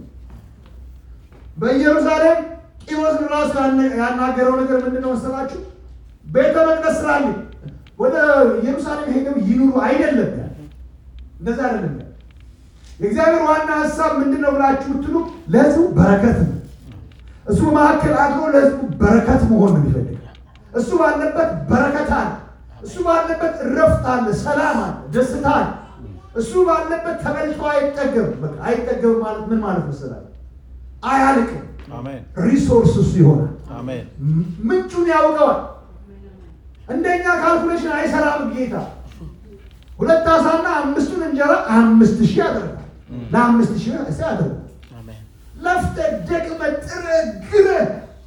በኢየሩሳሌም ቂሮስን ራሱ ያነ- ያናገረው ነገር ምንድን ነው መሰላችሁ? ቤተ መቅደስ ስራልኝ ወደ ኢየሩሳሌም ሄደው ይኑሩ አይደለም ያለ። እንደዛ አይደለም ያለ። የእግዚአብሔር ዋና ሀሳብ ምንድን ነው ብላችሁ ብትሉ ለህዝቡ በረከት ነው። እሱ በመካከል አድሮ ለህዝቡ በረከት መሆን ነው የሚፈልግ። እሱ ባለበት በረከት አለ። እሱ ባለበት እረፍት አለ፣ ሰላም አለ፣ ደስታ አለ። እሱ ባለበት ተበልቶ አይጠገብም። በቃ አይጠገብም ማለት ምን ማለት መሰላል? አያልቅም። Amen. ሪሶርስ እሱ ይሆናል። Amen. ም- ምንጩን ያውቀዋል። እንደኛ ካልኩሌሽን አይሰራም ጌታ። ሁለት አሳና አምስቱን እንጀራ አምስት ሺህ ያደርጋል። ለአምስት ሺህ እስ ያደርጋል። አሜን ለፍተህ ደክመህ ጥረህ ግረህ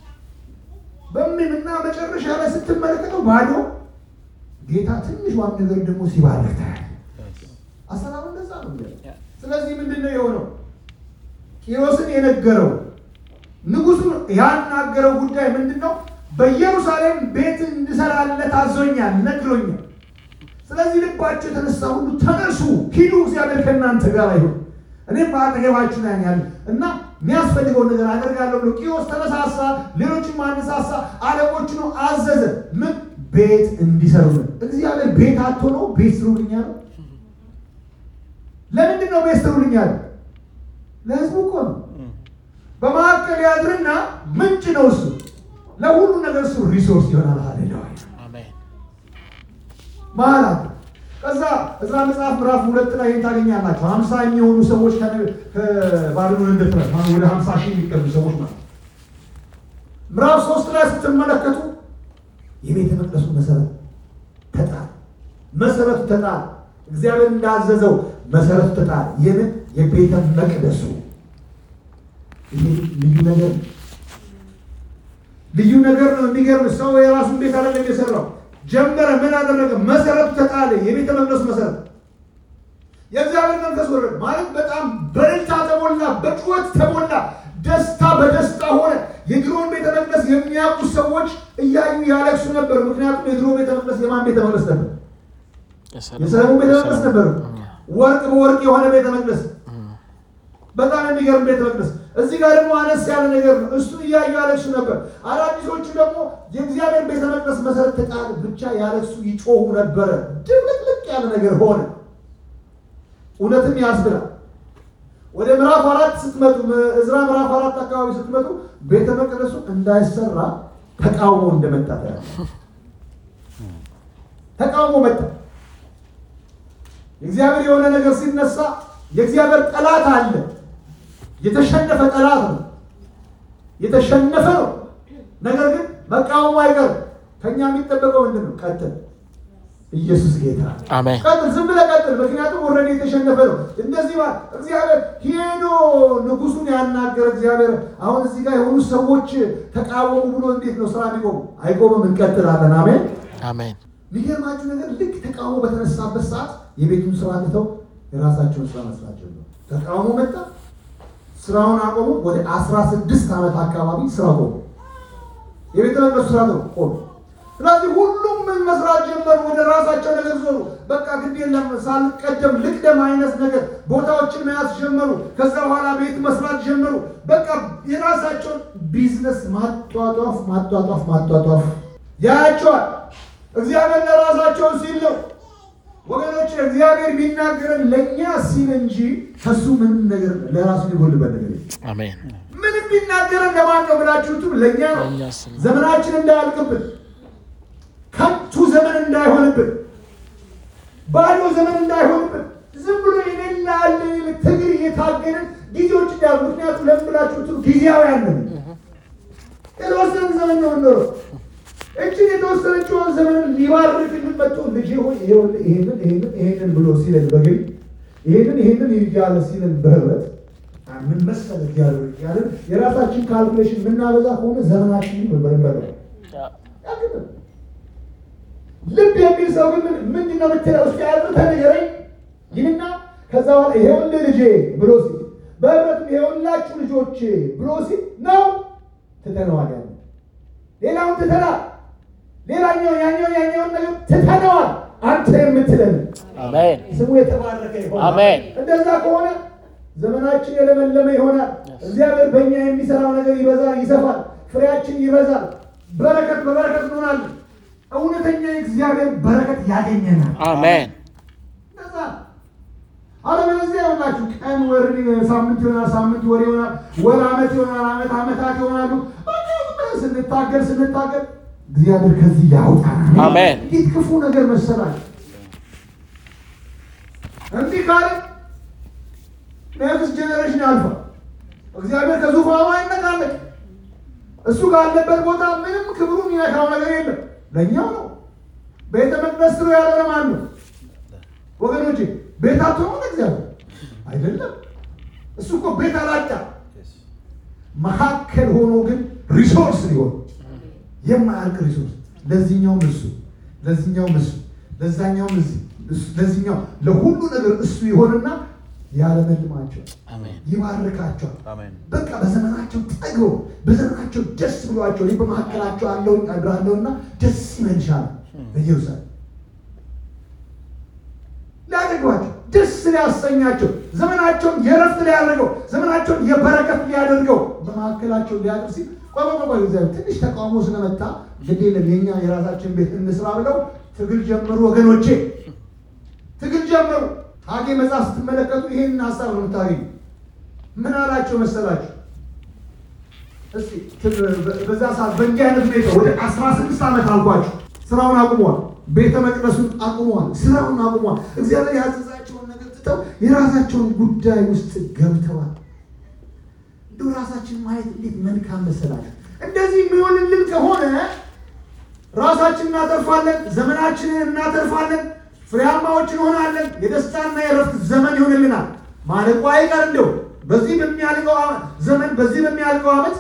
በምንና መጨረሻ ላይ ስትመለከተው ባዶ ጌታ ትንሿን ነገር ደግሞ ሲባርክ ታያለህ። አሰራሩ እንደዛ ነው። እንግዲህ ስለዚህ ምንድን ነው የሆነው? ቂሮስን የነገረው ንጉሱን ያናገረው ጉዳይ ምንድን ነው? በኢየሩሳሌም ቤት እንድሰራለት አዞኛል፣ ነግሮኛል። ስለዚህ ልባቸው የተነሳ ሁሉ ተነሱ፣ ሂዱ፣ እግዚአብሔር ከእናንተ ጋር ይሁን። እኔም በአጠገባችሁ ላይ ያለ እና የሚያስፈልገውን ነገር አደርጋለሁ ብሎ ቂሮስ ተነሳሳ። ሌሎችም አነሳሳ። አለቆቹን አዘዘ። ምን ቤት እንዲሰሩልን። እግዚአብሔር ቤት አቶ ነው ቤት ስሩልኝ አለው። ለምንድን ነው ቤት ስሩልኝ አለው? ለህዝቡ እኮ ነው። በመካከል ያድርና ምንጭ ነው እሱ። ለሁሉ ነገር እሱ ሪሶርስ ይሆናል። ሃሌሉያ አሜን። መሀል አለ። ከዛ እዝራ መጽሐፍ ምዕራፍ ሁለት ላይ ይህን ታገኛላችሁ። ሀምሳ የሚሆኑ ሰዎች ከነ- ከባቢሎን እንደተረ ወደ ሀምሳ ሺህ የሚቀርቡ ሰዎች ማለት ነው። ምዕራፍ ሶስት ላይ ስትመለከቱ የቤተ መቅደሱ መሰረት ተጣለ። መሰረቱ ተጣለ። እግዚአብሔር እንዳዘዘው መሰረቱ ተጣለ። የምን የቤተ መቅደሱ ይሄ ልዩ ነገር ነው። ልዩ ነገር ነው። የሚገርም ሰው የራሱን ቤት አይደለም የሰራው። ጀመረ። ምን አደረገ? መሰረቱ ተጣለ። የቤተ መቅደሱ መሰረት የእግዚአብሔር መንፈስ ወረደ ማለት በጣም በእልልታ ተሞላ፣ በጩኸት ተሞላ፣ ደስታ በደስታ ሆነ። የድሮውን ቤተ መቅደስ የሚያውቁ ሰዎች እያዩ ያለቅሱ ነበር። ምክንያቱም የድሮ ቤተ መቅደስ የማን ቤተ መቅደስ ነበር? የሰለሞን ቤተ መቅደስ ነበር። ወርቅ በወርቅ የሆነ ቤተ መቅደስ በጣም የሚገርም ቤተ መቅደስ። እዚህ ጋር ደግሞ አነስ ያለ ነገር ነው። እሱን እያዩ ያለቅሱ ነበር። አዳዲሶቹ ደግሞ የእግዚአብሔር ቤተ መቅደስ መሰረት ተጣለ ብቻ ያለቅሱ ይጮሁ ነበረ። ድብልቅልቅ ያለ ነገር ሆነ። እውነትም ያስብላል። ወደ ምዕራፍ አራት ስትመጡ እዝራ ምዕራፍ አራት አካባቢ ስትመጡ ቤተ መቅደሱ እንዳይሰራ ተቃውሞ እንደመጣ ታያለህ። ተቃውሞ መጣ። የእግዚአብሔር የሆነ ነገር ሲነሳ የእግዚአብሔር ጠላት አለ። የተሸነፈ ጠላት ነው። የተሸነፈ ነው። ነገር ግን መቃወሙ አይቀርም። ከኛ የሚጠበቀው ምንድን ነው? ቀጥል። ኢየሱስ ጌታ ነው። አሜን። ቀጥል፣ ዝም ብለህ ቀጥል። ምክንያቱም ኦልሬዲ የተሸነፈ ነው። እንደዚህ ማለት እግዚአብሔር ሄዶ ንጉሱን ያናገረ እግዚአብሔር አሁን እዚህ ጋር የሆኑ ሰዎች ተቃወሙ ብሎ እንዴት ነው ስራ ሊቆሙ? አይቆምም። እንቀጥላለን። አሜን። አሜን። የሚገርማችሁ ነገር ልክ ተቃውሞ በተነሳበት ሰዓት የቤቱን ስራ ትተው የራሳቸውን ስራ መስራት ጀመሩ። ተቃውሞ መጣ፣ ስራውን አቆሙ። ወደ አስራ ስድስት ዓመት አካባቢ ስራ ቆሙ። የቤተ መቅደሱ ስራ ነው ቆሙ። ስለዚህ ሁሉም ምን መስራት ጀመሩ? ወደ ራሳቸው ነገር ዞሩ። በቃ ግድ የለም ሳልቀደም ልቅደም አይነት ነገር ቦታዎችን መያዝ ጀመሩ። ከዛ በኋላ ቤት መስራት ጀመሩ። በቃ የራሳቸውን ቢዝነስ ማጧጧፍ ማጧጧፍ ማጧጧፍ ያያቸዋል። እግዚአብሔር ለራሳቸው ሲል ነው ወገኖች። እግዚአብሔር የሚናገረን ለእኛ ሲል እንጂ ከሱ ምንም ነገር ለራሱ ሊጎልበት ነገር የለም። አሜን። ምንም ቢናገረን ለማን ነው ብላችሁትም ለእኛ ነው። ለእኛ ሲል ነው። ዘመናችን እንዳያልቅብን፣ ከንቱ ዘመን እንዳይሆንብን፣ ባዶ ዘመን እንዳይሆንብን ዝም ብሎ የሌላ አለ ትግል እየታገልን ጊዜዎች እንዳሉ። ምክንያቱም ለምን ብላችሁትም ጊዜያዊ ያለን የተወሰነ ዘመን ነው የምንኖረው። እችን የተወሰነችውን ዘመን ሊባርክልን መጥቶ ልጄ ሆይ ይኸውልህ ይሄንን ይሄንን ይሄንን ብሎ ሲለን በግል ይሄንን ይሄንን እያለ ሲለን በህብረት ምን መሰለህ እግዚአብሔር እያለን የራሳችን ካልኩሌሽን የምናበዛ ከሆነ ዘመናችንን በበረበረ ያግጥም። ልብ የሚል ሰው ግን ምን- ምንድን ነው የምትለው? እስኪ አጥንተህ ንገረኝ ይህና ከዛ በኋላ ይሄውልህ ልጄ ብሎ ሲል በህብረትም ይሄውላችሁ ልጆቼ ብሎ ሲል ነው ትተነዋል ያለ ሌላውን ትተናል። ሌላኛው ያኛው ያኛውን ነገር ትተነዋል። አንተ የምትለን አሜን። ስሙ የተባረከ ይሆናል። አሜን። እንደዛ ከሆነ ዘመናችን የለመለመ ይሆናል። እግዚአብሔር በእኛ የሚሰራው ነገር ይበዛል፣ ይሰፋል፣ ፍሬያችን ይበዛል። በረከት በበረከት እንሆናለን። እውነተኛ የእግዚአብሔር በረከት ያገኘናል። አሜን። እንደዛ አለበለዚያ ይሆናችሁ ቀን ወር ሳምንት ይሆናል፣ ሳምንት ወር ይሆናል፣ ወር ዓመት ይሆናል፣ ዓመት ዓመታት ይሆናሉ። በቃ ስንታገል ስንታገል እግዚአብሔር ከዚህ ያውጣናል። አሜን። እንዴት ክፉ ነገር መሰላል። እንዲህ ካለ ኔክስት ጄኔሬሽን ያልፋል። እግዚአብሔር ከዙፋኑ አይነቃነቅ። እሱ ካለበት ቦታ ምንም ክብሩን ይነካው ነገር የለም። ለእኛው ነው። ቤተ መቅደስ ስሩ ያለ ለማን ነው? ወገኖቼ ቤታቸው ነው እግዚአብሔር አይደለም። እሱ እኮ ቤት አላጣ መካከል ሆኖ ግን ሪሶርስ ሊሆን የማያልቅ ሪሶርስ ለዚህኛውም እሱ ለዚህኛውም እሱ ለዛኛውም እዚህ እሱ- ለዚህኛው ለሁሉ ነገር እሱ ይሆንና ያለመልማቸው አሜን። ይባርካቸዋል። አሜን። በቃ በዘመናቸው ጠግበው በዘመናቸው ደስ ብሏቸው እኔ በመካከላቸው አለው አድራለሁና ደስ ይመልሻል በኢየሩሳሌም ሊያደርጓቸው ደስ ሊያሰኛቸው ዘመናቸውን የረፍት ሊያደርገው ዘመናቸውን የበረከት ሊያደርገው በመካከላቸው ሊያደርግ ሲል ቆይ ቆይ ቆይ እግዚአብሔር ትንሽ ተቃውሞ ስለመጣ ግድ የለም የኛ የራሳችን ቤት እንስራ ብለው ትግል ጀመሩ። ወገኖቼ ትግል ጀመሩ። ሐጌ መጽሐፍ ስትመለከቱ ይህንን ሀሳብ ነው የምታገኙ። ምን አላቸው መሰላቸው? እስቲ በዛ ሰዓት በእንዲህ አይነት ሁኔታ ወደ አስራ ስድስት ዓመት አልኳቸው ስራውን አቁመዋል። ቤተ መቅደሱን አቁመዋል። ስራውን አቁመዋል። እግዚአብሔር ያዘዛቸውን ነገር ትተው የራሳቸውን ጉዳይ ውስጥ ገብተዋል። እንደው ራሳችን ማየት እንዴት መልካም መሰላችሁ። እንደዚህ የሚሆንልን ከሆነ ራሳችን እናተርፋለን፣ ዘመናችንን እናተርፋለን፣ ፍሬያማዎች እንሆናለን። የደስታና የረፍት ዘመን ይሆንልናል። ማለቁ አይቀር እንደው በዚህ በሚያልቀው ዘመን በዚህ በሚያልቀው ዓመት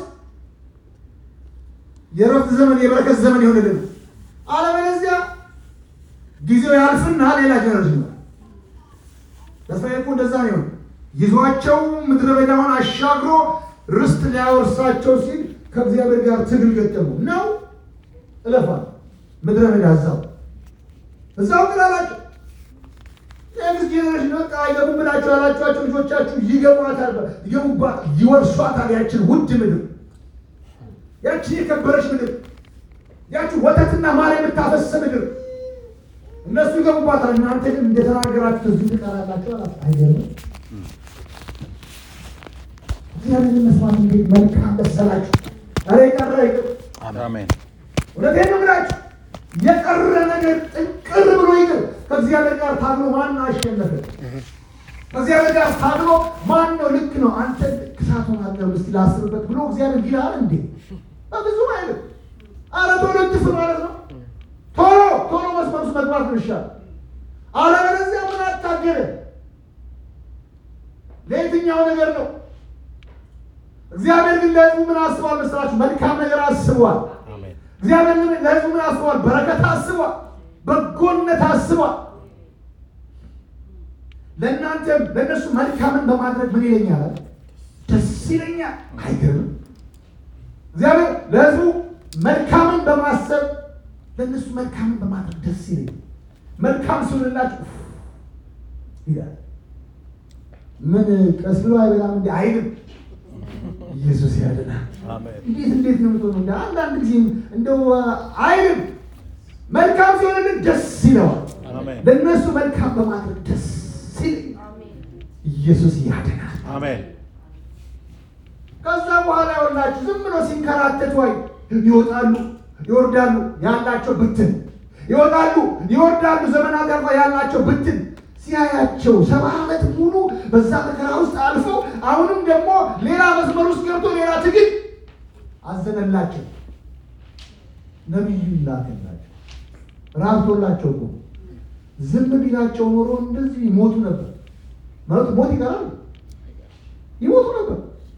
የረፍት ዘመን የበረከት ዘመን ይሆንልናል። አለበለዚያ ጊዜው ያልፍና ሌላ ጀነሬሽን ነው። ተስፋዬ እኮ እንደዛ ነው የሆነው። ይዟቸው ምድረ በዳውን አሻግሮ ርስት ሊያወርሳቸው ሲል ከእግዚአብሔር ጋር ትግል ገጠሙ ነው እለፋ ምድረ በዳ እዛው እዛው ቅላላቸው ኔክስት ጄኔሬሽን በቃ አይገቡም ብላችሁ ያላችኋቸው ልጆቻችሁ ይገቧታል፣ ይገቡባት፣ ይወርሷታል። ያችን ውድ ምድር፣ ያችን የከበረች ምድር፣ ያችን ወተትና ማር የምታፈስ ምድር እነሱ ይገቡባታል። እናንተ ግን እንደተናገራችሁ እዚህ ትቀራላችሁ አላት። አይገርምም? እግዚአብሔርን መስማት እንዴት መልካም መሰላችሁ! ኧረ የቀረ ይቅር። አሜን። እውነቴን ነው የምላችሁ የቀረ ነገር ጥንቅር ብሎ ይቅር። ከእግዚአብሔር ጋር ታግሎ ማን አሸነፈ? ከእግዚአብሔር ጋር ታግሎ ማን ነው ልክ ነው አንተ ክሳቱን አለው እስቲ ላስብበት ብሎ እግዚአብሔር ይላል እንዴ? በብዙም አይልም። አረ ቶሎ ትፍ ማለት ነው። ቶሎ ቶሎ መስመር ውስጥ መግባት ነው ይሻል። አለበለዚያ ምን አታገለ ለየትኛው ነገር ነው? እግዚአብሔር ግን ለሕዝቡ ምን አስቧል መስላችሁ? መልካም ነገር አስቧል። አሜን። እግዚአብሔር ግን ለሕዝቡ ምን አስቧል? በረከት አስቧል። በጎነት አስቧል። ለእናንተም ለእነሱ መልካምን በማድረግ ምን ይለኛል? ደስ ይለኛል። አይገርምም? እግዚአብሔር ለሕዝቡ መልካምን በማሰብ ለእነሱ መልካምን በማድረግ ደስ ይለኛል። መልካም ሲሆንላችሁ ኡፍ ይላል። ምን ቀስ ብሎ አይበላም እንዲ አይልም። ኢየሱስ ያድናል። አሜን። እንዴት እንዴት ነው የምትሆነው? እንደ አንዳንድ ጊዜ እንደው አይልም። መልካም ሲሆንልን ደስ ይለዋል። አሜን። ለእነሱ መልካም በማድረግ ደስ ይለኛል። ኢየሱስ ያድናል። አሜን። ከዛ በኋላ ይኸውላችሁ ዝም ብሎ ሲንከራተቱ አይ ይወጣሉ ይወርዳሉ፣ ያላቸው ብትን ይወጣሉ ይወርዳሉ፣ ዘመናት ያልፋ ያላቸው ብትን ሲያያቸው ሰባ ዓመት ሙሉ በዛ መከራ ውስጥ አልፈው አሁንም ደግሞ ሌላ መስመር ውስጥ ገብቶ ሌላ ትግል አዘነላቸው። ነቢዩ ይላከላቸው ራብቶላቸው እኮ ዝም ቢላቸው ኖሮ እንደዚህ ይሞቱ ነበር። ማለት ሞት ይቀራል፣ ይሞቱ ነበር።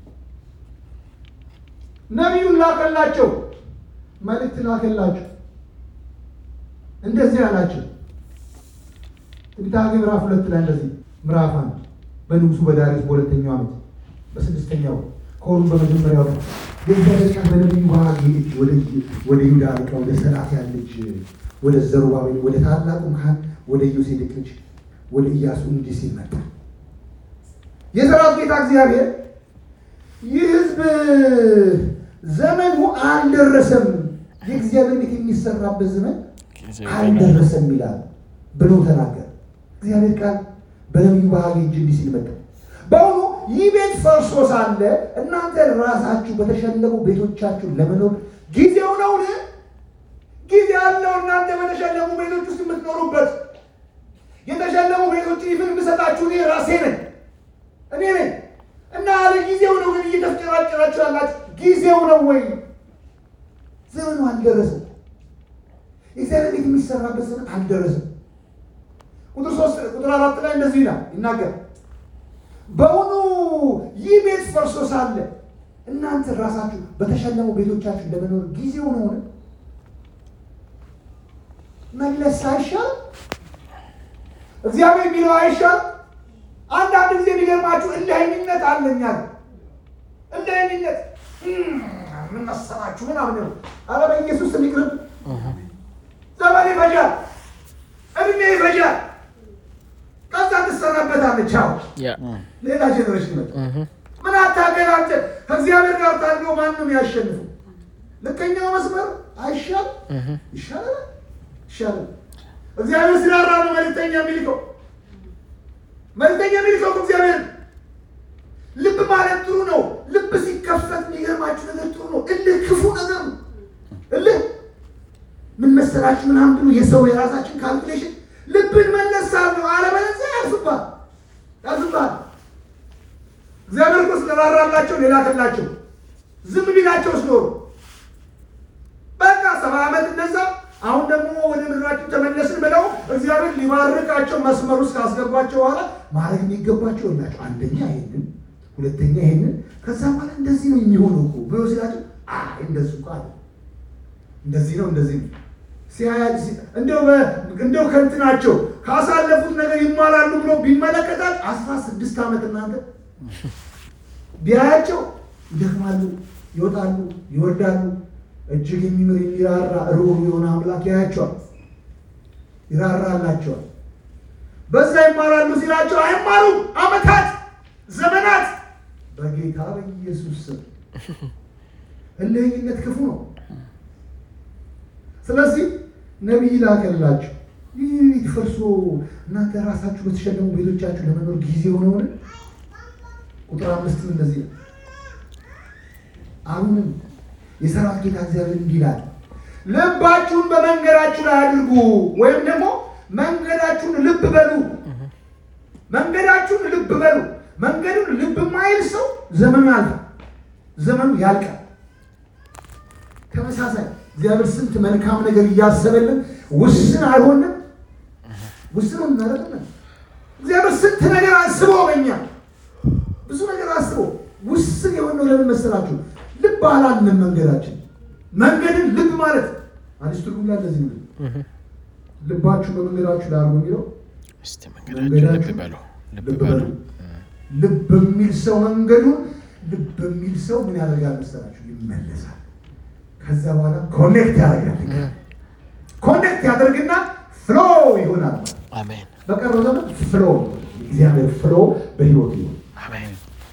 ነቢዩን ላከላቸው፣ መልእክት ላከላቸው። እንደዚህ አላቸው። ትንቢተ ሐጌ ምዕራፍ ሁለት ላይ እንደዚህ ምዕራፍ አንድ በንጉሱ በዳሪዮስ በሁለተኛው ዓመት በስድስተኛው ከወሩም በመጀመሪያው ቀን የእግዚአብሔር ቃል በነቢዩ ሐጌ እጅ ወደ ወደ ይሁዳ አለቃ ወደ ሰላትያል ልጅ ወደ ዘሩባቤል ወደ ታላቁ ካህን ወደ ዮሴዴቅ ልጅ ወደ ኢያሱ እንዲህ ሲል መጣ። የሰራዊት ጌታ እግዚአብሔር ይህ ሕዝብ ዘመኑ አልደረሰም፣ የእግዚአብሔር ቤት የሚሰራበት ዘመን አልደረሰም ይላል ብሎ ተናገር። እግዚአብሔር ቃል በነቢዩ በሐጌ እጅ እንዲህ ሲል መጣ። በአሁኑ ይህ ቤት ፈርሶ ሳለ እናንተ ራሳችሁ በተሸለሙ ቤቶቻችሁ ለመኖር ጊዜው ነውን? ጊዜ አለው። እናንተ በተሸለሙ ቤቶች ውስጥ የምትኖሩበት የተሸለሙ ቤቶችን ይፍን የምሰጣችሁ እኔ ራሴ ነኝ እኔ ነኝ እና አለ ጊዜው ነው። ግን እየተፍጨራጨራችሁ ያላችሁ ጊዜው ነው ወይ? ዘመኑ አልደረሰም። የእግዚአብሔር ቤት የሚሰራበት ዘመን አልደረሰም። ቁጥር ሶስት ቁጥር አራት ላይ እንደዚህ ይላል ይናገር በውኑ ይህ ቤት ፈርሶ ሳለ እናንተ ራሳችሁ በተሸለሙ ቤቶቻችሁ ለመኖር ጊዜው ነው ሆነ መለስ አይሻል? እግዚአብሔር የሚለው አይሻል? አንዳንድ ጊዜ የሚገርማችሁ እልህኝነት አለኛል እልህኝነት ምን መሰላችሁ ምናምን ነው። ኧረ በኢየሱስ ስም ይቅርብ። ዘመን ይፈጃል፣ እድሜ ይፈጃል። ከዛ ትሰራበት ትመጣለች። አዎ ያ ሌላ ጀኔሬሽን ይመጣል። ምን አታገላጨ ከእግዚአብሔር ጋር ታድሎ ማንም ያሸንፉ። ልከኛው መስመር አይሻል ይሻላል ይሻላል። እግዚአብሔር ሲራራ ነው መልእክተኛ የሚልከው መልእክተኛ የሚልከው እኮ እግዚአብሔር ልብ ማለት ጥሩ ነው። ልብ ሲከፈት የሚገርማችሁ ነገር ጥሩ ነው። እልህ ክፉ ነገር ነው። እልህ ምን መሰላችሁ ምናምን ብሎ የሰው የራሳችን ካልኩሌሽን ልብን መለስ አለው። አለበለዚያ ያልፍባል ያልፍባል። እግዚአብሔር እኮ ስለራራላቸው ሌላ ከላቸው ዝም ቢላቸው ስኖሩ በቃ ሰባ ዓመት እነዛ አሁን ደግሞ ወደ ምድራችን ተመለስን ብለው እግዚአብሔር ሊባርካቸው መስመር ውስጥ ካስገባቸው በኋላ ማድረግ የሚገባቸው ናቸው። አንደኛ ይሄንን፣ ሁለተኛ ይሄንን፣ ከዛ በኋላ እንደዚህ ነው የሚሆነው እኮ ብሎ ሲላቸው አይ እንደሱ እኮ አለ እንደዚህ ነው እንደዚህ ነው ሲያያ እንደው በ- እንደው ከእንትናቸው ካሳለፉት ነገር ይማራሉ ብሎ ቢመለከታል አስራ ስድስት ዓመት እናንተ ቢያያቸው ይደክማሉ፣ ይወጣሉ፣ ይወርዳሉ። እጅግ የሚምር የሚራራ ርኅሩህ የሆነ አምላክ ያያቸዋል፣ ይራራላቸዋል። በዛ ይማራሉ ሲላቸው አይማሩ ዓመታት፣ ዘመናት በጌታ በኢየሱስ ስም እልህኝነት ክፉ ነው። ስለዚህ ነቢይ ላከላችሁ። ይህ ቤት ፈርሶ እናንተ ራሳችሁ በተሸለሙ ቤቶቻችሁ ለመኖር ጊዜ ሆነውን ቁጥር አምስትም እንደዚህ ነው። አሁንም የሰራዊት ጌታ እግዚአብሔር እንዲህ ይላል፣ ልባችሁን በመንገዳችሁ ላይ አድርጉ፣ ወይም ደግሞ መንገዳችሁን ልብ በሉ። መንገዳችሁን ልብ በሉ። መንገዱን ልብ የማይል ሰው ዘመኑ ያልፋል፣ ዘመኑ ያልቃል። ተመሳሳይ እግዚአብሔር ስንት መልካም ነገር እያሰበልን ውስን አልሆንም። ውስን እናደረግለን እግዚአብሔር ስንት ነገር አስቦ በኛ ብዙ ነገር አስቦ ውስን የሆነው ለምን መሰላችሁ? ልብ አላልንም መንገዳችን። መንገድን ልብ ማለት አዲስ ትርጉም ላይ እንደዚህ ነው። ልባችሁ በመንገዳችሁ ላይ አድርጉ የሚለው እስቲ መንገዳችሁ ልብ በሉ ልብ በሉ ልብ የሚል ሰው መንገዱን ልብ የሚል ሰው ምን ያደርጋል መሰላችሁ? ይመለሳል። ከዛ በኋላ ኮኔክት ያደርጋል። ኮኔክት ያደርግና ፍሎ ይሆናል። አሜን በቀረው ዘመን ፍሎ እግዚአብሔር ፍሎ በህይወት ይሆን አሜን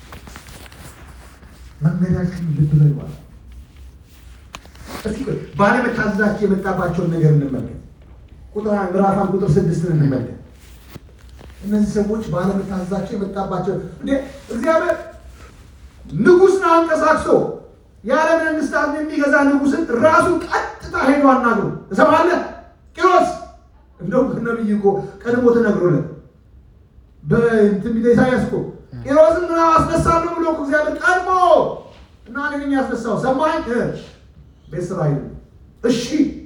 መንገዳችን ልብ በሏል። እስኪ ቆይ ባለመታዘዛቸው የመጣባቸውን ነገር እንመልከት። ቁጥር አንድ ምዕራፍ አንድ ቁጥር ስድስትን እንመልከት። እነዚህ ሰዎች ባለመታዘዛቸው የመጣባቸው እንዴ እግዚአብሔር ንጉሥን አንቀሳቅሶ የዓለም መንግስታት የሚገዛ ንጉሥን ራሱን ቀጥታ ሄዶ አናግሮ እሰማለህ ቂሮስ እንደውም ነቢይ እኮ ቀድሞ ተነግሮለት በትንቢተ ኢሳያስ እኮ ቂሮስን ምና አስነሳለሁ ብሎ እኮ እግዚአብሔር ቀድሞ እና እኔ ነኝ ያስነሳው ሰማኝ እ በእስራኤል እሺ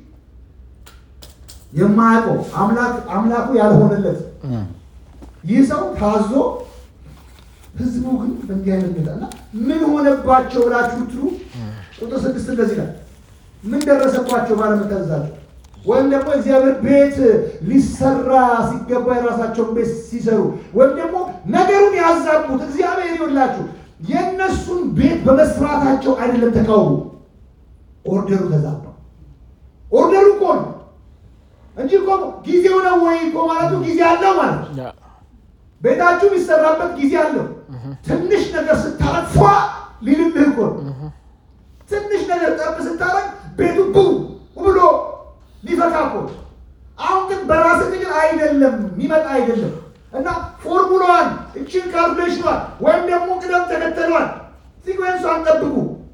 የማያውቀው አምላክ አምላኩ ያልሆነለት ይህ ሰው ታዞ ህዝቡ ግን በእንዲህ አይነት ሁኔታ እና ምን ሆነባቸው ብላችሁ ትሉ ቁጥር ስድስት እንደዚህ ነው። ምን ደረሰባቸው ባለመታዘዛቸው? ወይም ደግሞ እግዚአብሔር ቤት ሊሰራ ሲገባ የራሳቸውን ቤት ሲሰሩ ወይም ደግሞ ነገሩን ያዛቡት እግዚአብሔር ይወላችሁ የእነሱን ቤት በመስራታቸው አይደለም ተቃውሞ፣ ኦርደሩ ተዛባ። ኦርደሩ እኮ ነው እንጂ እኮ ጊዜው ነው ወይ እኮ ማለቱ ጊዜ አለው ማለት ነው። ያ ቤታችሁ የሚሰራበት ጊዜ አለው። ትንሽ ነገር ስታረግ ፏ ሊልብህ እኮ ነው። ትንሽ ነገር ጠብ ስታረግ ቤቱ ቡ ብሎ ሊፈካ እኮ ነው። አሁን ግን በራስህ ግን አይደለም የሚመጣ አይደለም እና ፎርሙላዋን እችን ካልኩሌሽኗን ወይም ደግሞ ቅደም ተከተሏን ሲኮንሷን ጠብቁ።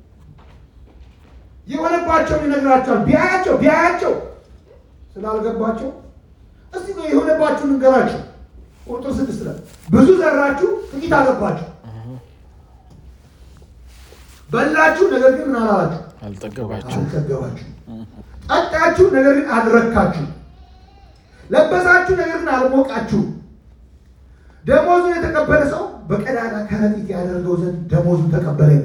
የሆነባቸውን ይነግራቸዋል። ቢያያቸው ቢያያቸው ስላልገባቸው እስቲ ቆይ የሆነባችሁን እንገራችሁ። ቁጥር ስድስት ላይ ብዙ ዘራችሁ፣ ጥቂት አገባችሁ፣ በላችሁ፣ ነገር ግን ምን አላላችሁ? አልጠገባችሁ አልጠገባችሁ። ጠጣችሁ፣ ነገር ግን አልረካችሁ። ለበሳችሁ፣ ነገር ግን አልሞቃችሁ። ደሞዙን የተቀበለ ሰው በቀዳዳ ከረጢት ያደርገው ዘንድ ደሞዙን ተቀበለ ነው።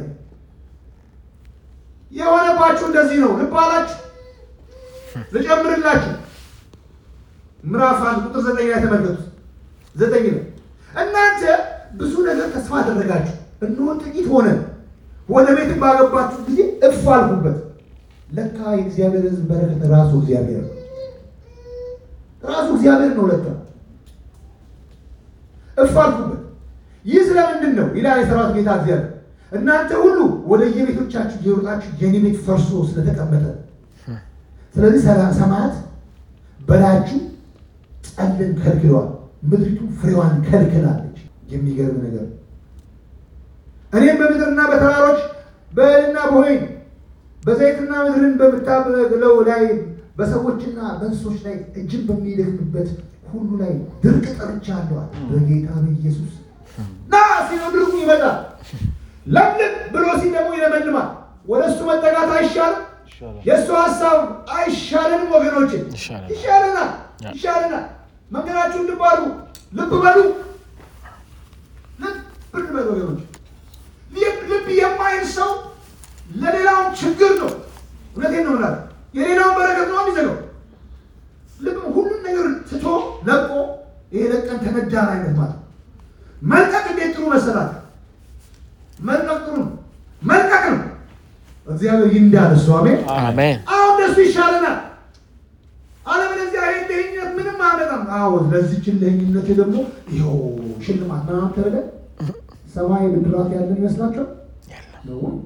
የሆነባችሁ እንደዚህ ነው። ልብ አላችሁ። ልጨምርላችሁ ምዕራፍ አንድ ቁጥር ዘጠኝ ላይ ተመልከቱት። ዘጠኝ ነው። እናንተ ብዙ ነገር ተስፋ አደረጋችሁ፣ እነሆ ጥቂት ሆነ። ወደ ቤትም ባገባችሁ ጊዜ እፍ አልኩበት። ለካ የእግዚአብሔር ሕዝብ በረከት ራሱ እግዚአብሔር ነው። ራሱ እግዚአብሔር ነው። ለካ እፍ አልኩበት። ይህ ስለምንድን ነው ይላል የሰራዊት ጌታ እግዚአብሔር። እናንተ ሁሉ ወደ የቤቶቻችሁ እየሮጣችሁ የኔ ቤት ፈርሶ ስለተቀመጠ፣ ስለዚህ ሰላ- ሰማያት በላያችሁ ጠልን ከልክለዋል፣ ምድሪቱ ፍሬዋን ከልክላለች። የሚገርም ነገር ነው። እኔም በምድርና በተራሮች በእህልና በወይን በዘይትና ምድርን በምታበቅለው ላይ በሰዎችና በእንስሶች ላይ እጅን በሚደክምበት ሁሉ ላይ ድርቅ ጠርቻለሁ አለ። በጌታ በኢየሱስ ና ሲለው ድርቁ ይመጣል። ለምልም ብሎ ሲል ደግሞ ይለመልማል። ወደ እሱ መጠጋት አይሻልም? ይሻላል። የእሱ ሀሳብ አይሻለንም? ወገኖች ይሻለናል። ይሻለናል፣ ያ። ይሻለናል። መንገዳችሁን ልብ አሉ፣ ልብ በሉ፣ ልብ በሉ ወገኖች። ልብ ልብ የማይል ሰው ለሌላውን ችግር ነው። እውነቴን ነው ምናለ የሌላውን በረከት ነው የሚዘገው። ልብ ሁሉን ነገር ትቶ ለቆ ይሄ ለቀን ተነዳን አይነት ማለት መልቀቅ እንዴት ጥሩ መሰላት። መልቀቅ ጥሩ ነው። መልቀቅ ነው። እግዚአብሔር ይንዳል እሱ አሜን። አሜን። አሁን እንደሱ ይሻለናል። አለበለዚያ ይሄ ድህነት ምንም አያመጣም። አዎ ለዚህ ችለኝነት ደግሞ ይኸው ሽልማት ምናምን ተብለ ሰማይ ብድራት ያለን ይመስላችኋል? የለም። ነው ወይ?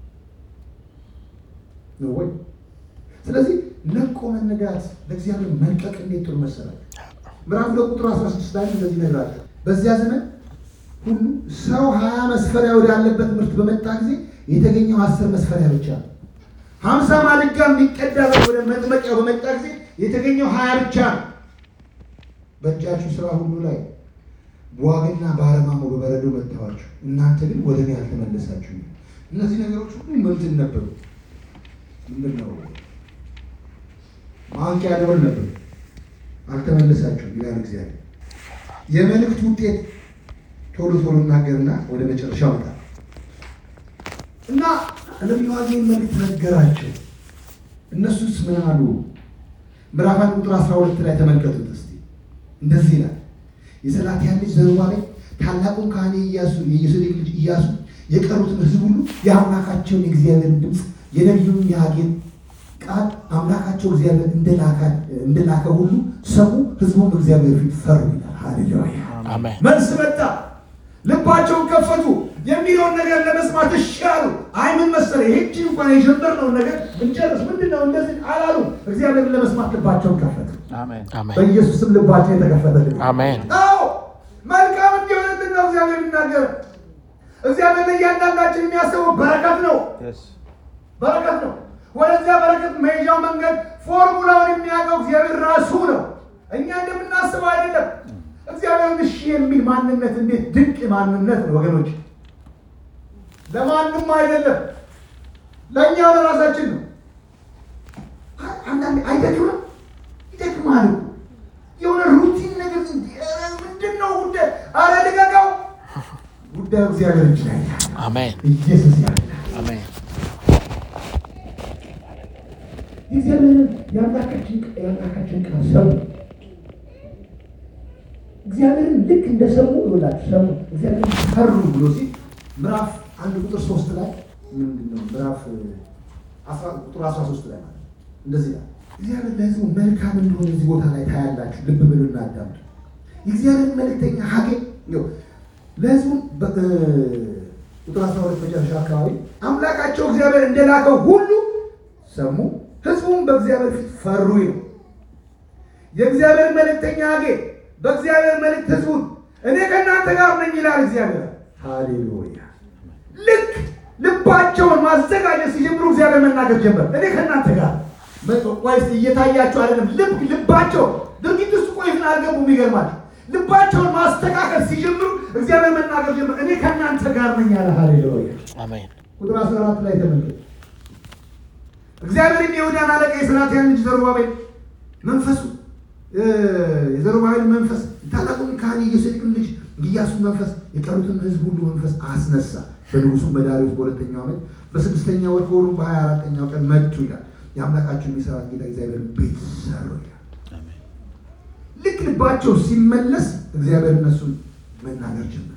ነው ወይ? ስለዚህ ለቆ መነዳት ለእግዚአብሔር መልቀቅ እንዴት ጥሩ መሰላል። ምዕራፍ ሁለት ቁጥር 16 ላይ እንደዚህ ይነግራል። በዚያ ዘመን ሁሉ ሰው ሀያ መስፈሪያ ወዳለበት ምርት በመጣ ጊዜ የተገኘው አስር መስፈሪያ ብቻ ነው። ሀምሳ ማድጋ የሚቀዳበት ወደ መጥመቂያው በመጣ ጊዜ የተገኘው ሀያ ብቻ ነው። በእጃችሁ ስራ ሁሉ ላይ በዋግና በአረማሞ በበረዶ መታዋችሁ፣ እናንተ ግን ወደ እኔ አልተመለሳችሁ። እነዚህ ነገሮች ሁሉ ምንትን ነበሩ? ምንድን ነው? ማንቂያ ደወል ነበሩ። አልተመለሳችሁም ይላል እግዚአብሔር። የመልእክት ውጤት ቶሎ ቶሎ እናገርና ወደ መጨረሻው መጣ እና ነቢዩ ሐጌን መልእክት ነገራቸው። እነሱስ ምን አሉ? ምዕራፍ አንድ ቁጥር 12 ላይ ተመልከቱት እስቲ። እንደዚህ ይላል የሰላትያል ልጅ ዘሩባቤል ታላቁን ካህኔ ኢያሱ የዮሴዴቅ ልጅ ኢያሱ የቀሩትን ሕዝብ ሁሉ የአምላካቸውን የእግዚአብሔርን ድምፅ የነቢዩን የሐጌን ቃል አምላካቸው እግዚአብሔር እንደላካ- እንደላከ ሁሉ ሰሙ። ሕዝቡም እግዚአብሔር ፊት ፈሩ ይላል። ሃሌሉያ አሜን። መልስ መጣ። ልባቸውን ከፈቱ። የሚለውን ነገር ለመስማት እሺ አሉ። አይ ምን መሰለህ ይህቺ እንኳን የጀመርነውን ነገር እንጨርስ ምንድን ነው እንደዚህ አላሉ። እግዚአብሔርን ለመስማት ልባቸውን ከፈቱ። አሜን። አሜን። በኢየሱስም ልባቸው የተከፈተልን አሜን። አዎ መልካም እንዲሆንልን ነው እግዚአብሔር የሚናገር። እግዚአብሔር ለእያንዳንዳችን የሚያስበው በረከት ነው Yes. በረከት ነው። ወደዚያ በረከት መሄጃው መንገድ ፎርሙላውን የሚያውቀው እግዚአብሔር ራሱ ነው። እኛ እንደምናስበው አይደለም። እግዚአብሔር እሺ የሚል ማንነት እንዴት ድንቅ ማንነት ነው ወገኖች! ለማንም አይደለም፣ ለእኛው ለራሳችን ነው። አ- አንዳንዴ አይደክምም? ይደክማል እኮ የሆነ ሩቲን ነገር እንዲህ፣ ኧረ ምንድን ነው ጉዳይ? አረ ልቀቀው። ጉዳዩ እግዚአብሔር እጅ ላይ ነው። አሜን። ኢየሱስ ያለ አሜን። እግዚአብሔርን የአምላካችን የአምላካችን ቃል ሰሙ። እግዚአብሔርን ልክ እንደ ሰሙ ይላችሁ ሰሙ። እግዚአብሔርን ፈሩ ብሎ ሲል ምዕራፍ አንድ ቁጥር ሶስት ላይ ምንድን ነው ምዕራፍ አስራ- ቁጥር አስራ ሶስት ላይ ማለት ነው። እንደዚህ ይላል እግዚአብሔር ለሕዝቡ መልካም እንደሆነ እዚህ ቦታ ላይ ታያላችሁ። ልብ ብሎ እናዳምጡ። የእግዚአብሔርን መልእክተኛ ሀጌ ይኸው ለሕዝቡ በ- እ፣ ቁጥር አስራ ሁለት መጨረሻ አካባቢ አምላካቸው እግዚአብሔር እንደላከው ሁሉ ሰሙ፣ ሕዝቡም በእግዚአብሔር ፊት ፈሩ ነው። የእግዚአብሔር መልእክተኛ ሀጌ በእግዚአብሔር መልእክት ሕዝቡን እኔ ከእናንተ ጋር ነኝ ይላል እግዚአብሔር። ሃሌሉያ! ልክ ልባቸውን ማዘጋጀት ሲጀምሩ እግዚአብሔር መናገር ጀመር። እኔ ከእናንተ ጋር ወይስ እየታያቸው አይደለም? ልብ ልባቸው ድርጊት ውስጥ ቆይትን አልገቡም። ይገርማል። ልባቸውን ማስተካከል ሲጀምሩ እግዚአብሔር መናገር ጀመር። እኔ ከእናንተ ጋር ነኝ ያለ ሃሌሉያ! አሜን። ቁጥር 14 ላይ ተመልከቱ። እግዚአብሔርም የይሁዳን አለቃ የሰላትያን ልጅ ዘሩባቤል መንፈሱ እ፣ የዘሩባቤል መንፈስ ታላቁን ካህን የዮሴዴቅን ልጅ ኢያሱን መንፈስ የቀሩትን ሕዝብ ሁሉ መንፈስ አስነሳ። በንጉሱ በዳርዮስ በሁለተኛው ዓመት በስድስተኛ ወር ከወሩ በሀያ አራተኛው ቀን መጡ ይላል። የአምላካቸውን የሠራዊት ጌታ እግዚአብሔር ቤት ሰሩ ይላል። አሜን። ልክ ልባቸው ሲመለስ እግዚአብሔር እነሱን መናገር ጀመረ።